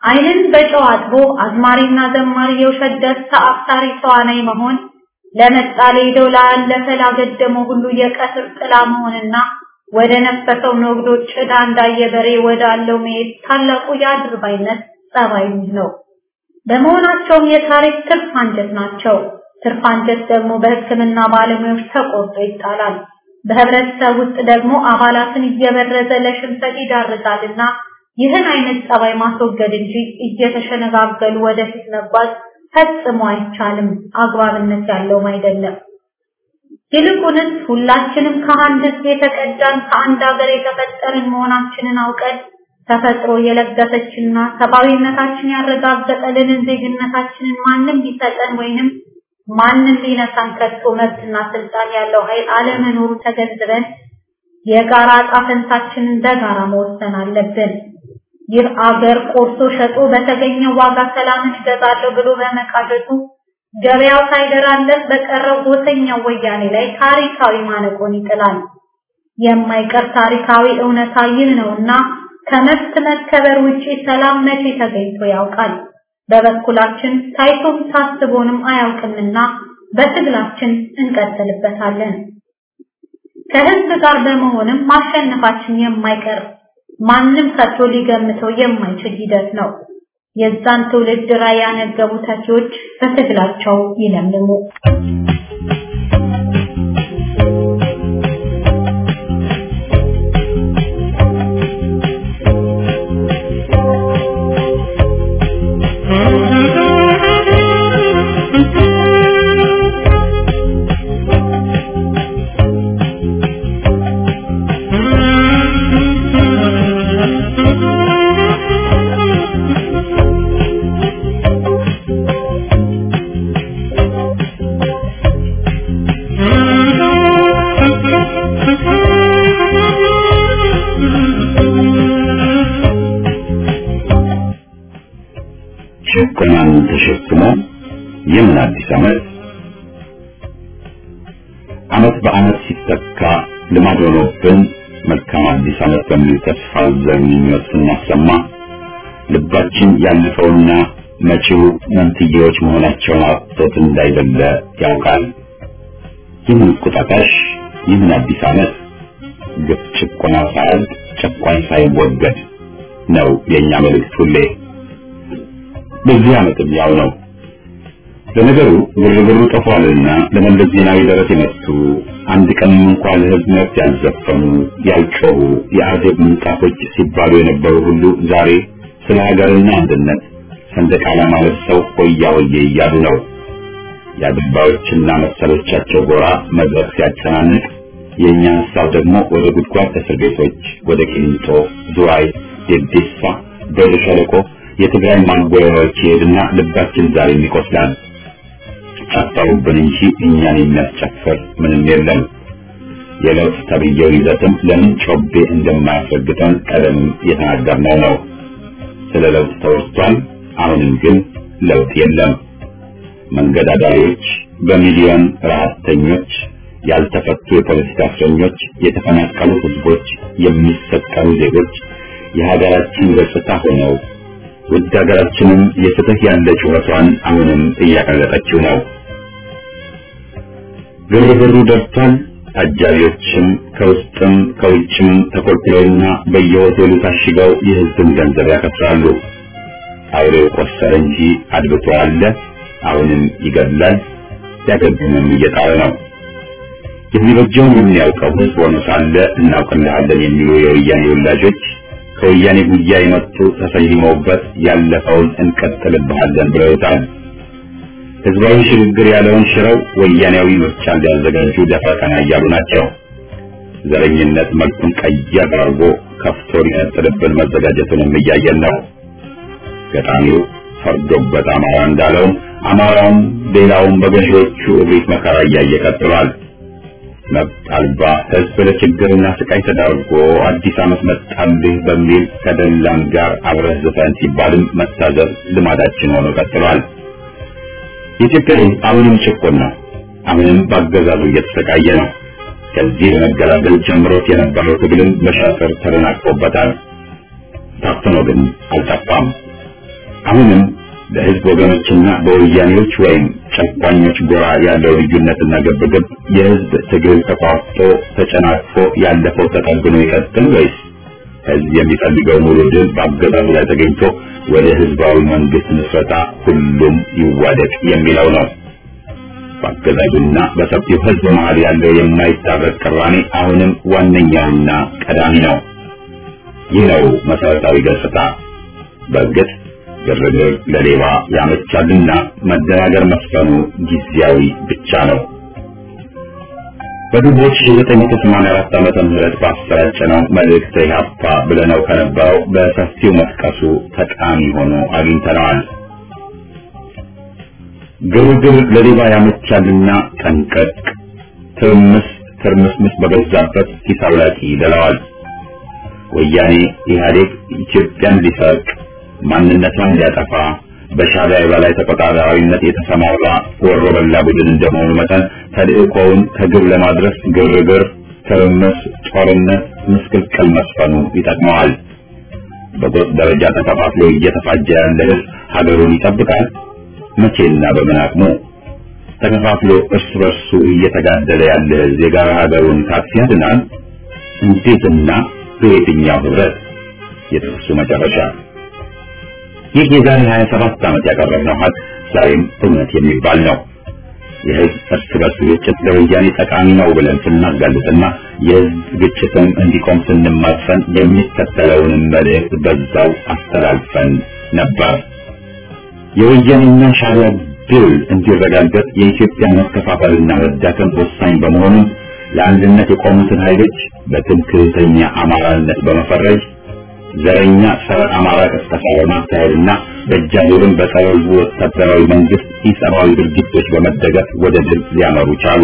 ዓይንን በጨው አጥቦ አዝማሪና ዘማሪ የውሸት ደስታ አፍታሪ ተዋናይ መሆን ለመጣ ሌደው ላለፈ ላገደመው ሁሉ የቀትር ጥላ መሆንና ወደ ነፈሰው ነግዶ ጭዳ እንዳየ በሬ ወዳለው መሄድ ታላቁ የአድርባይነት ጸባይ ነው። በመሆናቸውም የታሪክ ትርፍ አንጀት ናቸው። ትርፍ አንጀት ደግሞ በሕክምና ባለሙያዎች ተቆርጦ ይጣላል። በህብረተሰብ ውስጥ ደግሞ አባላትን እየበረዘ ለሽንፈት ይዳርጋልና ይህን አይነት ጸባይ ማስወገድ እንጂ እየተሸነጋገሉ ወደፊት መጓዝ ፈጽሞ አይቻልም፣ አግባብነት ያለውም አይደለም። ይልቁንስ ሁላችንም ከአንድ ሕዝብ የተቀዳን ከአንድ ሀገር የተፈጠርን መሆናችንን አውቀን ተፈጥሮ የለገሰችና ሰብአዊነታችን ያረጋገጠልንን ዜግነታችንን ማንም ሊሰጠን ወይንም ማንም ሊነሳን ከቶ መብትና ስልጣን ያለው ኃይል አለመኖሩ ተገንዝበን የጋራ ዕጣ ፈንታችንን በጋራ መወሰን አለብን። ይህ አገር ቆርሶ ሸጦ በተገኘው ዋጋ ሰላምን እገዛለሁ ብሎ በመቃዠቱ ገበያው ሳይደራለት በቀረው ጎሰኛው ወያኔ ላይ ታሪካዊ ማነቆን ይጥላል። የማይቀር ታሪካዊ እውነታ ይህ ነውና ከመብት መከበር ውጪ ሰላም መቼ ተገኝቶ ያውቃል? በበኩላችን ታይቶም ታስቦንም አያውቅምና በትግላችን እንቀጥልበታለን። ከህዝብ ጋር በመሆንም ማሸነፋችን የማይቀር ማንም ከቶ ሊገምተው የማይችል ሂደት ነው። የዛን ትውልድ ራዕይ ያነገቡ ተኪዎች በትግላቸው ይለምልሙ።
ጭቆናን ተሸክሞ የምን አዲስ ዓመት ዓመት በዓመት ሲተካ ልማድ ሆኖብን መልካም አዲስ ዓመት በሚል ተስፋ ዘር ምኞት ስናሰማ ልባችን ያለፈውና መጪው መንትዬዎች መሆናቸውን አጥቶት እንዳይደለ ያውቃል። ይህን ቁጣጣሽ ይህን አዲስ ዓመት ግፍ ጭቆና ሳያልቅ ጨቋኝ ሳይወገድ ነው የእኛ መልእክት ሁሌ። በዚህ ዓመትም ያው ነው። ለነገሩ ግርግሩ ጠፏልና ለመለስ ዜናዊ ደረት የመቱ አንድ ቀን እንኳን ለሕዝብ መብት ያልዘፈኑ ያልጮሁ የአዜብ ምንጣፎች ሲባሉ የነበሩ ሁሉ ዛሬ ስለ ሀገርና አንድነት ሰንደቅ ዓላማ ለብሰው ሆያ ሆዬ እያሉ ነው። የአድባዮችና መሰሎቻቸው ጎራ መድረክ ሲያጨናንቅ የእኛ ሀሳብ ደግሞ ወደ ጉድጓድ እስር ቤቶች፣ ወደ ቂሊንጦ፣ ዝዋይ፣ ዴዴሳ፣ ዶሎ ሸለቆ የትግራይ ማጎያዎች ይሄድና ልባችን ዛሬም ይቆስላል። ጨፈሩብን እንጂ እኛን የሚያስጨፍር ምንም የለም። የለውጥ ተብዬው ይዘትም ለምን ጮቤ እንደማያስረግጠን ቀደም የተናገርነው ነው። ስለ ለውጥ ተወርቷል። አሁንም ግን ለውጥ የለም። መንገድ አዳሪዎች፣ በሚሊዮን ረሀብተኞች፣ ያልተፈቱ የፖለቲካ እስረኞች፣ የተፈናቀሉ ህዝቦች፣ የሚሰቀሉ ዜጎች የሀገራችን ገጽታ ሆነው ውድ ሀገራችንም የፍትህ ያለ ጩኸቷን አሁንም እያቀለጠችው ነው። ግርግሩ ደርቷል። አጃቢዎችም ከውስጥም ከውጭም ተኮልኩለውና በየሆቴሉ ታሽገው የህዝብን ገንዘብ ያከስራሉ። አውሬው ቆሰረ እንጂ አድብቶ አለ። አሁንም ይገድላል፣ ሊያገግምም እየጣረ ነው። የሚበጀውን የሚያውቀው ህዝብ ሆኖ ሳለ እናውቅልሃለን የሚሉ የወያኔ ወላጆች ከወያኔ ጉያ የመጡ ተሰይመውበት ያለፈውን እንቀጥልብሃለን ብለውታል። ህዝባዊ ሽግግር ያለውን ሽረው ወያኔያዊ ምርጫ እንዲያዘጋጁ ደፋ ቀና እያሉ ናቸው። ዘረኝነት መልኩን ቀየር አድርጎ ከፍቶ ሊነጥልብን መዘጋጀቱንም እያየን ነው። ገጣሚው ፈርዶበት አማራ እንዳለውም አማራውም ሌላውም በገዢዎቹ እብሪት መከራ እያየ ቀጥሏል። መብት አልባ ህዝብ ለችግርና ስቃይ ተዳርጎ አዲስ ዓመት መጣልህ በሚል ከደላም ጋር አብረህ ዝፈን ሲባልም መታዘብ ልማዳችን ሆኖ ቀጥሏል። የኢትዮጵያ ህዝብ አሁንም ጭቁን ነው። አሁንም በአገዛዙ እየተሰቃየ ነው። ከዚህ በመገላገል ጀምሮት የነበረው ትግልም በሻጥር ተደናቅፎበታል። ታፍኖ ግን አልጠፋም። አሁንም በህዝብ ወገኖችና በወያኔዎች ወይም ጨቋኞች ጎራ ያለው ልዩነትና ግብግብ የህዝብ ትግል ተቋርጦ ተጨናቅፎ ያለፈው ተጠግኖ ይቀጥል ወይስ ህዝብ የሚፈልገው ሙሉ ድል በአገዛዙ ላይ ተገኝቶ ወደ ህዝባዊ መንግስት ምስረታ ሁሉም ይዋደቅ የሚለው ነው። በአገዛዙና በሰፊው ህዝብ መሀል ያለው የማይታረቅ ቅራኔ አሁንም ዋነኛውና ቀዳሚ ነው። ይህ ነው መሰረታዊ ገጽታ። በእርግጥ ግርግር ለሌባ ያመቻልና መደናገር መስፈኑ ጊዜያዊ ብቻ ነው። በግንቦት 1984 ዓመተ ምህረት ባሰራጨነው መልእክት ኢህአፓ ብለነው ከነበረው በሰፊው መጥቀሱ ጠቃሚ ሆኖ አግኝተነዋል። ግርግር ለሌባ ያመቻልና ጠንቀቅ፣ ትርምስ ትርምስምስ በበዛበት ሂሳብ ላቂ ይደለዋል። ወያኔ ኢህአዴግ ኢትዮጵያን ሊሰርቅ ማንነቷን ሊያጠፋ በሻዕቢያ የበላይ ተቆጣጣሪነት የተሰማራ ወሮ በላ ቡድን እንደመሆኑ መጠን ተልእኮውን ከግብ ለማድረስ ግርግር፣ ትርምስ፣ ጦርነት፣ ምስቅልቅል መስፈኑ ይጠቅመዋል። በጎጥ ደረጃ ተከፋፍሎ እየተፋጀ ያለ ህዝብ ሀገሩን ይጠብቃል። መቼና በምን አቅሙ? ተከፋፍሎ እርስ በርሱ እየተጋደለ ያለ ህዝብ የጋራ ሀገሩን ካፍ ያድናል? እንዴትና በየትኛው ህብረት? የጥቅሱ መጨረሻ ይህ የዛሬ 27 ዓመት ያቀረብነው ሀቅ ዛሬም እውነት የሚባል ነው። የህዝብ እርስ በርስ ግጭት ለወያኔ ጠቃሚ ነው ብለን ስናጋልጥና የህዝብ ግጭትም እንዲቆም ስንማጸን የሚከተለውንም መልእክት በዛው አስተላልፈን ነበር። የወያኔና ሻዕቢያ ድል እንዲረጋገጥ የኢትዮጵያ መከፋፈልና መዳከም ወሳኝ በመሆኑ ለአንድነት የቆሙትን ኃይሎች በትምክህተኛ አማራነት በመፈረጅ ዘረኛ ጸረ አማራ ቅስቀሳ በማካሄድና በእጃዙርን በጸረ ህዝቡ ወታደራዊ መንግስት ኢሰብአዊ ድርጊቶች በመደገፍ ወደ ድል ሊያመሩ ቻሉ።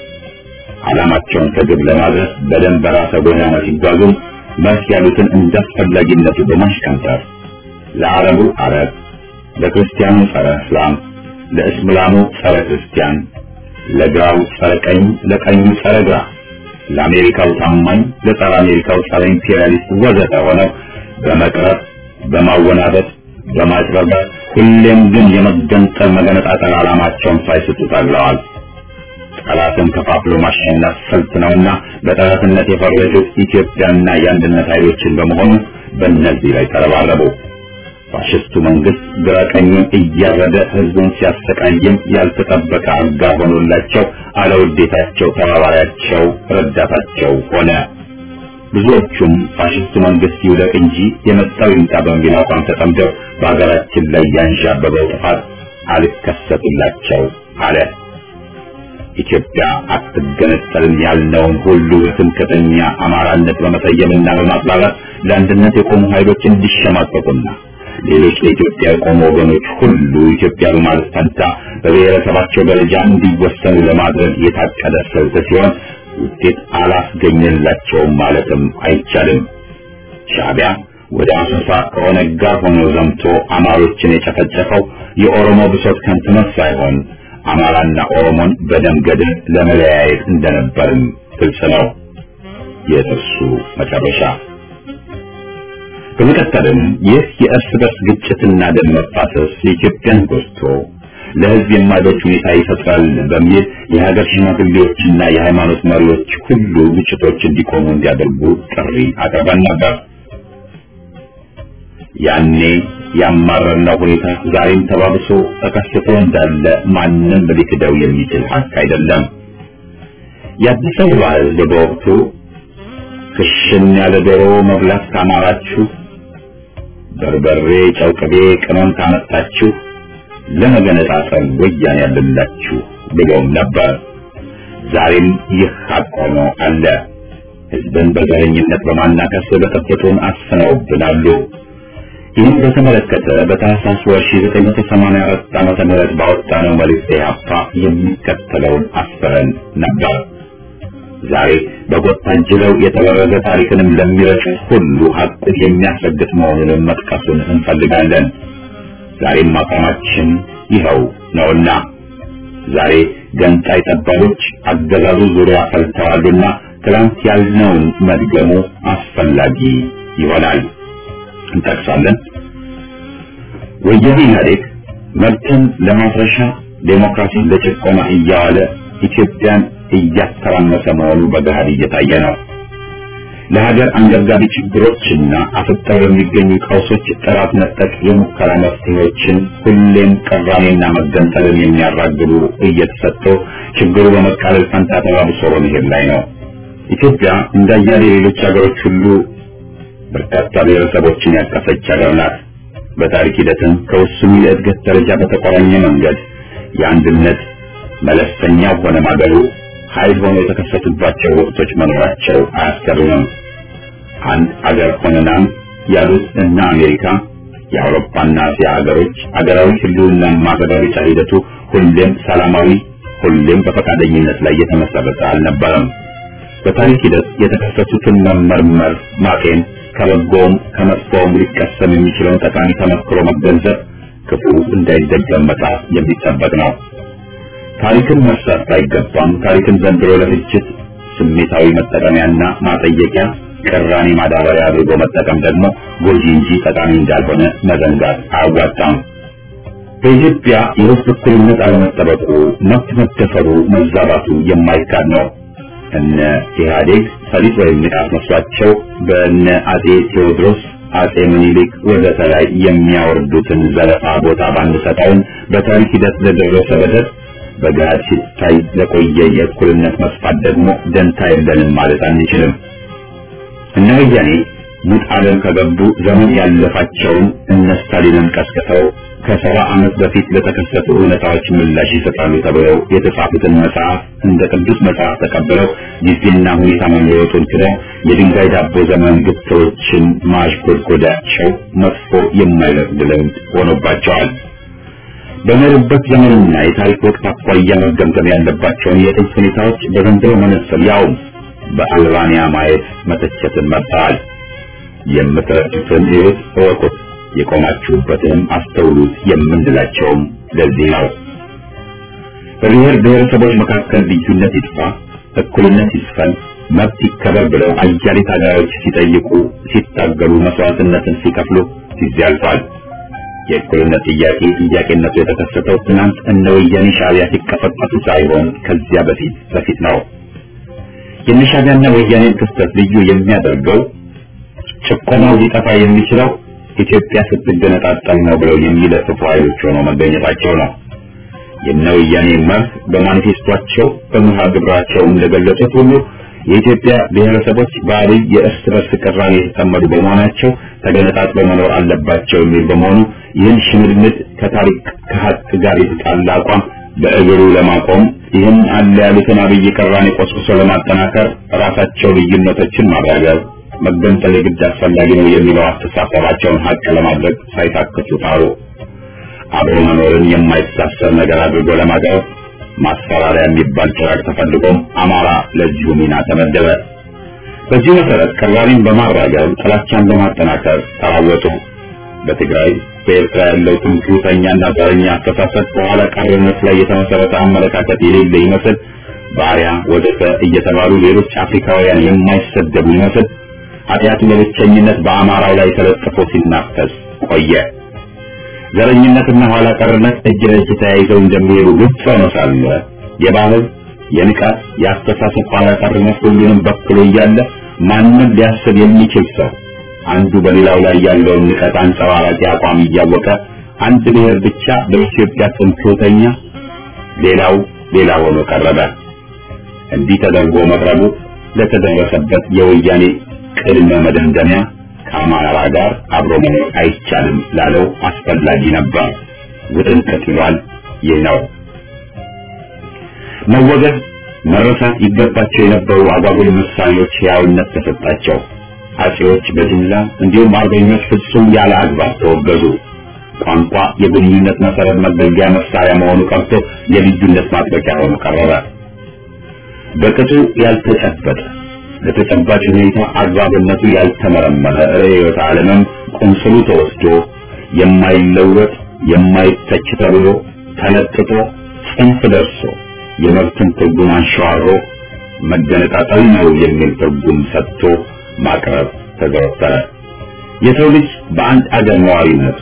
ዓላማቸውን ከግብ ለማድረስ በደም በራሰ ጎዳና ሲጓዙም መርህ ያሉትን እንዳስፈላጊነቱ በማሽቀንጠር ለአረቡ አረብ፣ ለክርስቲያኑ ጸረ እስላም፣ ለእስላሙ ጸረ ክርስቲያን፣ ለግራው ጸረ ቀኝ፣ ለቀኙ ጸረ ግራ ለአሜሪካው ታማኝ ለጸረ አሜሪካው ጸረ ኢምፔሪያሊስት ወዘተ ሆነው በመቅረብ በማወናበድ በማጭበርበር ሁሌም ግን የመገንጠል መገነጣጠል ዓላማቸውን ሳይስቱ ታግለዋል። ጠላትን ከፋፍሎ ማሸነፍ ስልት ነውና በጠላትነት የፈረጁት ኢትዮጵያና የአንድነት ኃይሎችን በመሆኑ በእነዚህ ላይ ተረባረቡ። ፋሽስቱ መንግስት ግራ ቀኙን እያረደ ህዝቡን ሲያሰቃይም ያልተጠበቀ አጋር ሆኖላቸው አለውዴታቸው ተባባሪያቸው ረዳታቸው ሆነ። ብዙዎቹም ፋሽስቱ መንግስት ይውደቅ እንጂ የመጣው ይምጣ በሚል አቋም ተጠምደው በሀገራችን ላይ ያንዣበበው ጥፋት አልከሰቱላቸው አለ። ኢትዮጵያ አትገነጠልም ያልነውን ሁሉ ትምክህተኛ አማራነት በመሰየምና በማጥላላት ለአንድነት የቆሙ ኃይሎች እንዲሸማቀቁና ሌሎች ለኢትዮጵያ የቆሙ ወገኖች ሁሉ ኢትዮጵያ በማለት ፈንታ በብሔረሰባቸው ደረጃ እንዲወሰኑ ለማድረግ የታቀደ ስልት ሲሆን ውጤት አላስገኘላቸውም ማለትም አይቻልም። ሻዕቢያ ወደ አሶሳ ከኦነግ ጋር ሆኖ ዘምቶ አማሮችን የጨፈጨፈው የኦሮሞ ብሶት ከንትነት ሳይሆን አማራና ኦሮሞን በደም ገድል ለመለያየት እንደነበርም ግልጽ ነው። የጥርሱ መጨረሻ በመቀጠልም ይህ የእርስ በርስ ግጭትና ደም መፋሰስ የኢትዮጵያን ጎድቶ ለሕዝብ የማይበጅ ሁኔታ ይፈጥራል በሚል የሀገር ሽማግሌዎችና የሃይማኖት መሪዎች ሁሉ ግጭቶች እንዲቆሙ እንዲያደርጉ ጥሪ አቅርበን ነበር። ያኔ ያማረርነው ሁኔታ ዛሬም ተባብሶ ተከስቶ እንዳለ ማንም ሊክደው የሚችል ሀቅ አይደለም። የአዲስ አበባ ሕዝብ በወቅቱ ክሽን ያለ ዶሮ መብላት ካማራችሁ፣ በርበሬ፣ ጨው፣ ቅቤ፣ ቅመም ካመጣችሁ ለመገነጣጠል ወያኔ ያለላችሁ ብሎም ነበር። ዛሬም ይህ ሀቅ ሆኖ አለ። ሕዝብን በዘረኝነት በማናከስ በጠበጡን አስነውብናሉ። ይህን በተመለከተ በታህሳስ ወር 1984 ዓመተ ምህረት ባወጣነው መልእክት ኢህአፓ የሚከተለውን አስፈረን ነበር። ዛሬ በጎጥ ታጅለው የተበረዘ ታሪክንም ለሚረጩ ሁሉ ሀቁን የሚያስረግጥ መሆኑንም መጥቀሱን እንፈልጋለን። ዛሬም አቋማችን ይኸው ነውና ዛሬ ገንጣይ ጠባቦች አገዛዙ ዙሪያ ፈልተዋሉና ትላንት ያልነውን መድገሙ አስፈላጊ ይሆናል። እንጠቅሳለን። ወያኔ ኢህአዴግ መብትን ለማፍረሻ ዴሞክራሲን ለጭቆና እያዋለ ኢትዮጵያን እያተራመሰ መሆኑ በገሃድ እየታየ ነው። ለሀገር አንገብጋቢ ችግሮችና አፍጠው የሚገኙ ቀውሶች ጥራት ነጠቅ የሙከራ መፍትሄዎችን ሁሌም ቅራኔና መገንጠልን የሚያራግቡ እየተሰጡ ችግሩ በመቃለል ፈንታ ተባብሶ በመሄድ ላይ ነው። ኢትዮጵያ እንዳያሌ ሌሎች ሀገሮች ሁሉ በርካታ ብሔረሰቦችን ያቀፈች ሀገር ናት። በታሪክ ሂደትም ከውስኑ የእድገት ደረጃ በተቆራኘ መንገድ የአንድነት መለስተኛው ሆነ ማገሉ ኃይል ሆኖ የተከሰቱባቸው ወቅቶች መኖራቸው አያስገርምም። አንድ አገር ሆነናም ያሉት እነ አሜሪካ የአውሮፓና እስያ ሀገሮች አገራዊ ህልውና ማረጋገጫ ሂደቱ ሁሌም ሰላማዊ፣ ሁሌም በፈቃደኝነት ላይ የተመሰረተ አልነበረም። በታሪክ ሂደት የተከሰቱትን መመርመር፣ ማጤን ከበጎውም ከመጥፎውም ሊቀሰም የሚችለውን ጠቃሚ ተመክሮ መገንዘብ ክፉ እንዳይደገም መጣር የሚጠበቅ ነው። ታሪክን መርሳት ባይገባም ታሪክን ዘንድሮ ለፍጅት ስሜታዊ መጠቀሚያና ማጠየቂያ ቅራኔ ማዳበሪያ አድርጎ መጠቀም ደግሞ ጎጂ እንጂ ጠቃሚ እንዳልሆነ መዘንጋት አያዋጣም። በኢትዮጵያ የህዝብ እኩልነት አለመጠበቁ፣ መብት መደፈሩ፣ መዛባቱ የማይካድ ነው። እነ ኢህአዴግ ፈሊጥ ወይም ንቃት መስሏቸው በእነ አጼ ቴዎድሮስ አጼ ምኒልክ ወዘተ ላይ የሚያወርዱትን ዘለፋ ቦታ ባንሰጠውን በታሪክ ሂደት ለደረሰ በደል በገሃድ ሲታይ ለቆየ የእኩልነት መስፋት ደግሞ ደንታ የለንም ማለት አንችልም። እነ ወያኔ ሙት ዓለም ከገቡ ዘመን ያለፋቸውን እነ ስታሊንን ቀስቅሰው ከሰባ ዓመት በፊት ለተከሰቱ እውነታዎች ምላሽ ይሰጣሉ ተብለው የተጻፉትን መጽሐፍ እንደ ቅዱስ መጽሐፍ ተቀብለው ጊዜና ሁኔታ መለወጡን ክደው የድንጋይ ዳቦ ዘመን ግትሮችን ማሽጎድጎዳቸው መጥፎ የማይለቅድ ልምድ ሆኖባቸዋል። በመሩበት ዘመንና የታሪክ ወቅት አኳያ መገምገም ያለባቸውን የጥንት ሁኔታዎች በዘንድሮ መነጽር ያውም በአልባንያ ማየት መተቸትን መርጠዋል። የምትረዱትን ሕይወት እወቁት፣ የቆማችሁበትንም አስተውሉት የምንላቸውም ለዚህ ነው። በብሔር ብሔረሰቦች መካከል ልዩነት ይጥፋ፣ እኩልነት ይስፈን፣ መብት ይከበር ብለው አያሌ ታጋዮች ሲጠይቁ፣ ሲታገሉ፣ መስዋዕትነትን ሲከፍሉ ጊዜ አልፏል። የእኩልነት ጥያቄ ጥያቄነቱ የተከሰተው ትናንት እነ ወያኔ ሻዕቢያ ሲቀፈቀፉ ሳይሆን ከዚያ በፊት በፊት ነው። የነሻዕቢያና ወያኔን ክስተት ልዩ የሚያደርገው ጭቆናው ሊጠፋ የሚችለው ኢትዮጵያ ስትገነጣጠል ነው ብለው የሚለፍፉ ኃይሎች ሆነው መገኘታቸው ነው። የነ ወያኔ መርህ በማኒፌስቷቸው በመርሃ ግብራቸው እንደገለጹት ሁሉ የኢትዮጵያ ብሔረሰቦች በአብይ የእርስ በርስ ቅራኔ የተጠመዱ በመሆናቸው ተገነጣጥለው መኖር አለባቸው የሚል በመሆኑ ይህን ሽምድምድ ከታሪክ ከሀቅ ጋር የተጣላ አቋም በእግሩ ለማቆም ይህን አለ ያሉትን አብይ ቅራኔ ቆስቁሶ ለማጠናከር ራሳቸው ልዩነቶችን ማራገብ መገንጠል የግድ አስፈላጊ ነው የሚለው አስተሳሰባቸውን ሀቅ ለማድረግ ሳይታክቱ ጣሩ። አብሮ መኖርን የማይታሰር ነገር አድርጎ ለማቅረብ ማስፈራሪያ የሚባል ጭራቅ ተፈልጎም አማራ ለዚሁ ሚና ተመደበ። በዚህ መሰረት ቅራኔን በማራገብ ጥላቻን በማጠናከር ተራወጡ። በትግራይ በኤርትራ ያለው ትምክህተኛና ዘረኛ አስተሳሰብ በኋላ ቀርነት ላይ የተመሰረተ አመለካከት የሌለ ይመስል ባሪያ ወዘተ እየተባሉ ሌሎች አፍሪካውያን የማይሰደቡ ይመስል ኃጢአቱ በብቸኝነት በአማራው ላይ ተለጥፎ ሲናፈስ ቆየ። ዘረኝነትና ኋላ ቀርነት እጅ ለእጅ ተያይዘው እንደሚሄዱ ግልጽ ሆኖ ሳለ የባህል የንቃት የአስተሳሰብ ኋላ ቀርነት ሁሉንም በክሎ እያለ ማንም ሊያስብ የሚችል ሰው አንዱ በሌላው ላይ ያለውን ንቀት አንጸባራቂ አቋም እያወቀ አንድ ብሔር ብቻ በኢትዮጵያ ትምክህተኛ፣ ሌላው ሌላ ሆኖ ቀረበ። እንዲህ ተደርጎ መቅረቡ ለተደረሰበት የወያኔ ቅድመ መደምደሚያ ከአማራ ጋር አብሮ መኖር አይቻልም ላለው አስፈላጊ ነበር። ውጥንቅጥ ይሏል። ይህ ነው መወገድ መረሳት ይገባቸው የነበሩ አጓጉል ምሳሌዎች ሕያውነት ተሰጣቸው። አጼዎች በጅምላ እንዲሁም አርበኞች ፍጹም ያለ አግባብ ተወገዙ። ቋንቋ የግንኙነት መሰረት መገልገያ መሳሪያ መሆኑ ቀርቶ የልዩነት ማጥበቂያ ሆኖ ቀረበ። በቅጡ ያልተጨበጠ ለተጨባጭ ሁኔታ አግባብነቱ ያልተመረመረ ርዕዮተ ዓለምም ቁንስሉ ተወስዶ የማይለወጥ የማይተች ተብሎ ተለጥጦ ጽንፍ ደርሶ የመብትን ትርጉም አንሸዋሮ መገነጣጠል ነው የሚል ትርጉም ሰጥቶ ማቅረብ ተዘወተረ። የሰው ልጅ በአንድ አገር ነዋሪነቱ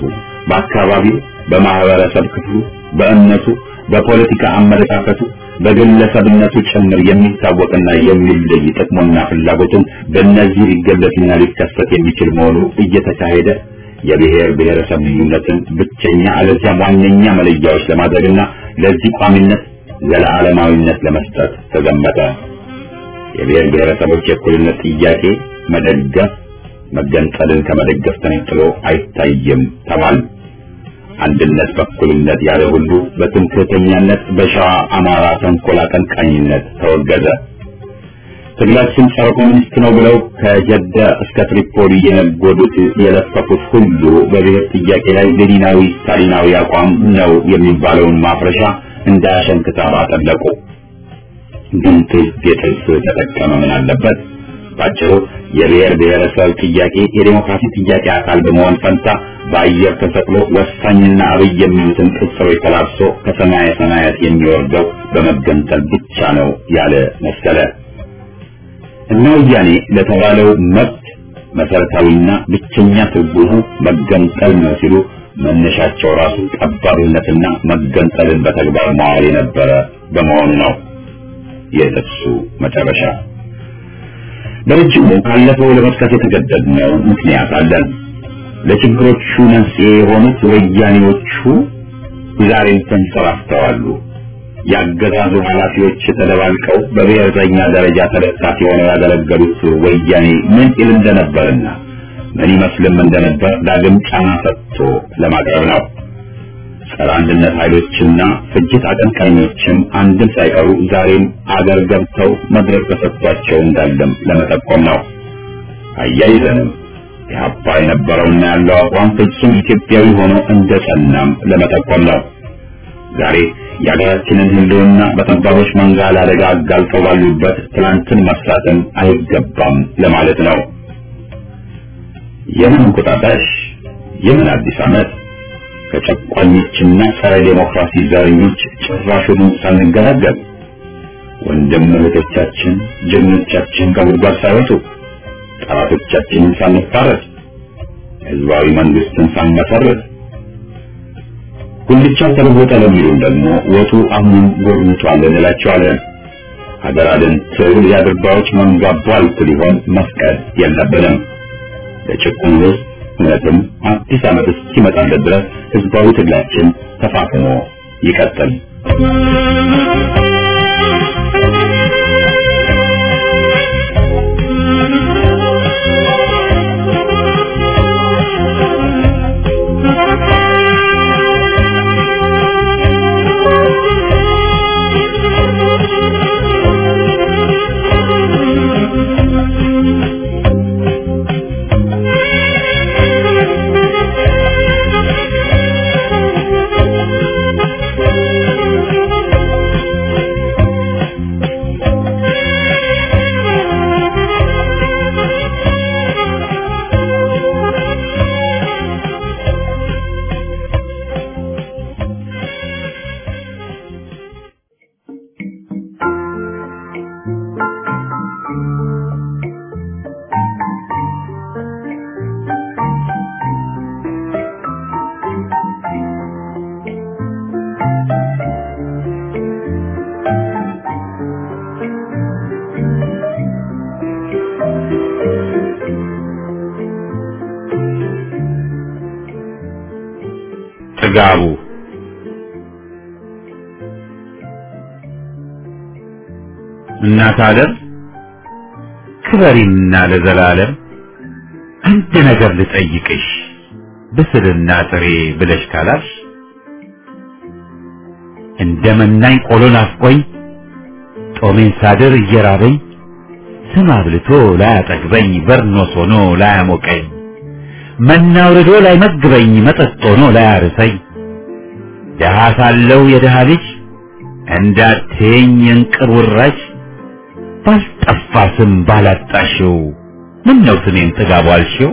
በአካባቢው፣ በማህበረሰብ ክፍሉ፣ በእምነቱ፣ በፖለቲካ አመለካከቱ፣ በግለሰብነቱ ጭምር የሚታወቅና የሚለይ ጥቅሙና ፍላጎቱም በእነዚህ ሊገለጽና ሊከሰት የሚችል መሆኑ እየተካሄደ የብሔር ብሔረሰብ ልዩነትን ብቸኛ አለዚያም ዋነኛ መለያዎች ለማድረግና ለዚህ ቋሚነት ዘለዓለማዊነት ለመስጠት ተዘመተ። የብሔር ብሔረሰቦች የእኩልነት ጥያቄ መደገፍ መገንጠልን ከመደገፍ ተነጥሎ አይታይም ተባል። አንድነት በእኩልነት ያለ ሁሉ በትምክህተኛነት በሸዋ አማራ ተንኮል አቀንቃኝነት ተወገዘ። ትግላችን ጸረ ኮሚኒስት ነው ብለው ከጀዳ እስከ ትሪፖሊ የነጎዱት የለፈፉት ሁሉ በብሔር ጥያቄ ላይ ሌኒናዊ ስታሊናዊ አቋም ነው የሚባለውን ማፍረሻ እንዳያሸንክታ አጠለቁ። ግን ጥልፍ የጥልፍ ተጠቀመ ምን አለበት? ባጭሩ የብሔር ብሔረሰብ ጥያቄ የዴሞክራሲ ጥያቄ አካል በመሆን ፈንታ በአየር ተሰቅሎ ወሳኝና አብይ የሚሉትን ቅጽሮች ተላብሶ ከሰማየ ሰማያት የሚወርደው በመገንጠል ብቻ ነው ያለ መሰለ። እነ ወያኔ ለተባለው መብት መሰረታዊና ብቸኛ ትርጉሙ መገንጠል ነው ሲሉ መነሻቸው ራሱ ጠባብነትና መገንጠልን በተግባር ማዋል የነበረ በመሆኑ ነው። የጥቅሱ መጨረሻ በረጅሙ ካለፈው ለመጥቀስ የተገደድነው ምክንያት አለን። ለችግሮቹ መንስኤ የሆኑት ወያኔዎቹ ዛሬም ተንሰራፍተዋሉ። የአገዛዙ ኃላፊዎች ተደባልቀው በብሔርተኛ ደረጃ ተለጣፊ ሆነው ያገለገሉት ወያኔ ምን ይል እንደነበርና ምን ይመስልም እንደነበር ዳግም ጫና ሰጥቶ ለማቅረብ ነው። ጸረ አንድነት ኃይሎችና ፍጅት አቀንቃኞችም አንድም ሳይቀሩ ዛሬም አገር ገብተው መድረክ ተሰጥቷቸው እንዳለም ለመጠቆም ነው። አያይዘንም የሀፓ የነበረውና ያለው አቋም ፍጹም ኢትዮጵያዊ ሆኖ እንደጸናም ለመጠቆም ነው። ዛሬ የሀገራችንን ሕልውና በጠባቦች መንጋ ለአደጋ አጋልጠው ባሉበት ትናንትን መስራትን አይገባም ለማለት ነው። የምን እንቁጣጣሽ፣ የምን አዲስ ዓመት ከጨቋኞችና ጸረ ዴሞክራሲ ዘረኞች ጭራሹኑ ሳንገላገል ወንድም እህቶቻችን ጀግኖቻችን ከጉድጓድ ሳይወጡ ጠላቶቻችንን ሳንፋረድ ህዝባዊ መንግስትን ሳንመሰርት ጉልቻው ተለወጠ ለሚሉን ደግሞ ወጡ አሁንም ጎርምቷል እንላቸዋለን። ሀገር አድን ትግል የአድርባዮች መንጋ ቧልት ሊሆን መፍቀድ የለብንም። ለጭቁን ህዝብ እውነትም አዲስ ዓመት እስኪመጣለት ድረስ ህዝባዊ ትግላችን ተፋፍሞ ይቀጥል። ጥጋቡ እናት ዓለም ክበሪና ለዘላለም አንድ ነገር ልጠይቅሽ ብስልና ጥሬ ብለሽ ካላልሽ እንደ መናኝ ቆሎ ናፍቆኝ ጦሜን ሳድር እየራበኝ ስም አብልቶ ላያጠግበኝ በርኖስ ሆኖ ላያሞቀኝ መና አውርዶ ላይመግበኝ መጠጥ ሆኖ ላያርሰኝ ደሃ ሳለው የደሃ ልጅ እንዳትየኝ የእንቅብ ውራጅ ባልጠፋ ስም ባላጣሽው ምን ነው ስሜን ጥጋቡ አልሽው?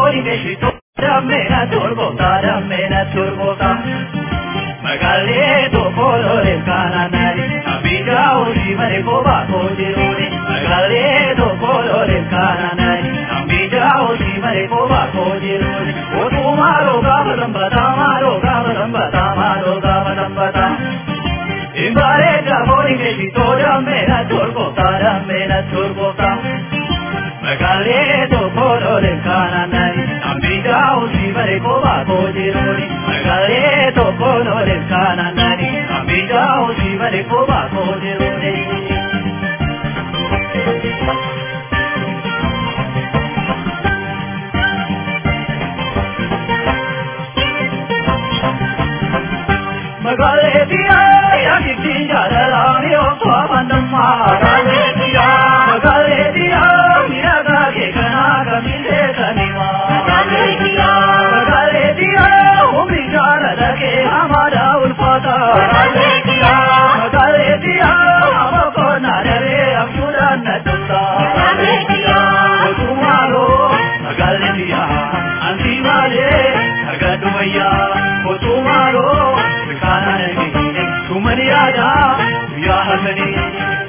boni che ci to dammena turbota dammena turbota Magaleto colore cananari abija uri mare ko ba ko jiruni Magaleto colore cananari abija uri mare ko ba ko jiruni o tu maro ga badambata maro ga badambata maro ga badambata Imbare da boni che ci to dammena turbota dammena turbota Magaleto colore cananari abija uri mare ko ba ko jiruni Magaleto colore cananari abija uri mare ko ba ko jiruni Magaletia ya kitinja dalani o swamandamma Magaletia Magaletia miraga ke kana kamile kanima Magaletia Magaletia umri jara lage hamara ulfata Magaletia Magaletia हमको नारे अमूरा नटुता Magaletia तुम्हारो Magaletia अंती वाले अगडुमैया वो तुम्हारो ठिकाना नहीं तुमने आजा या हसनी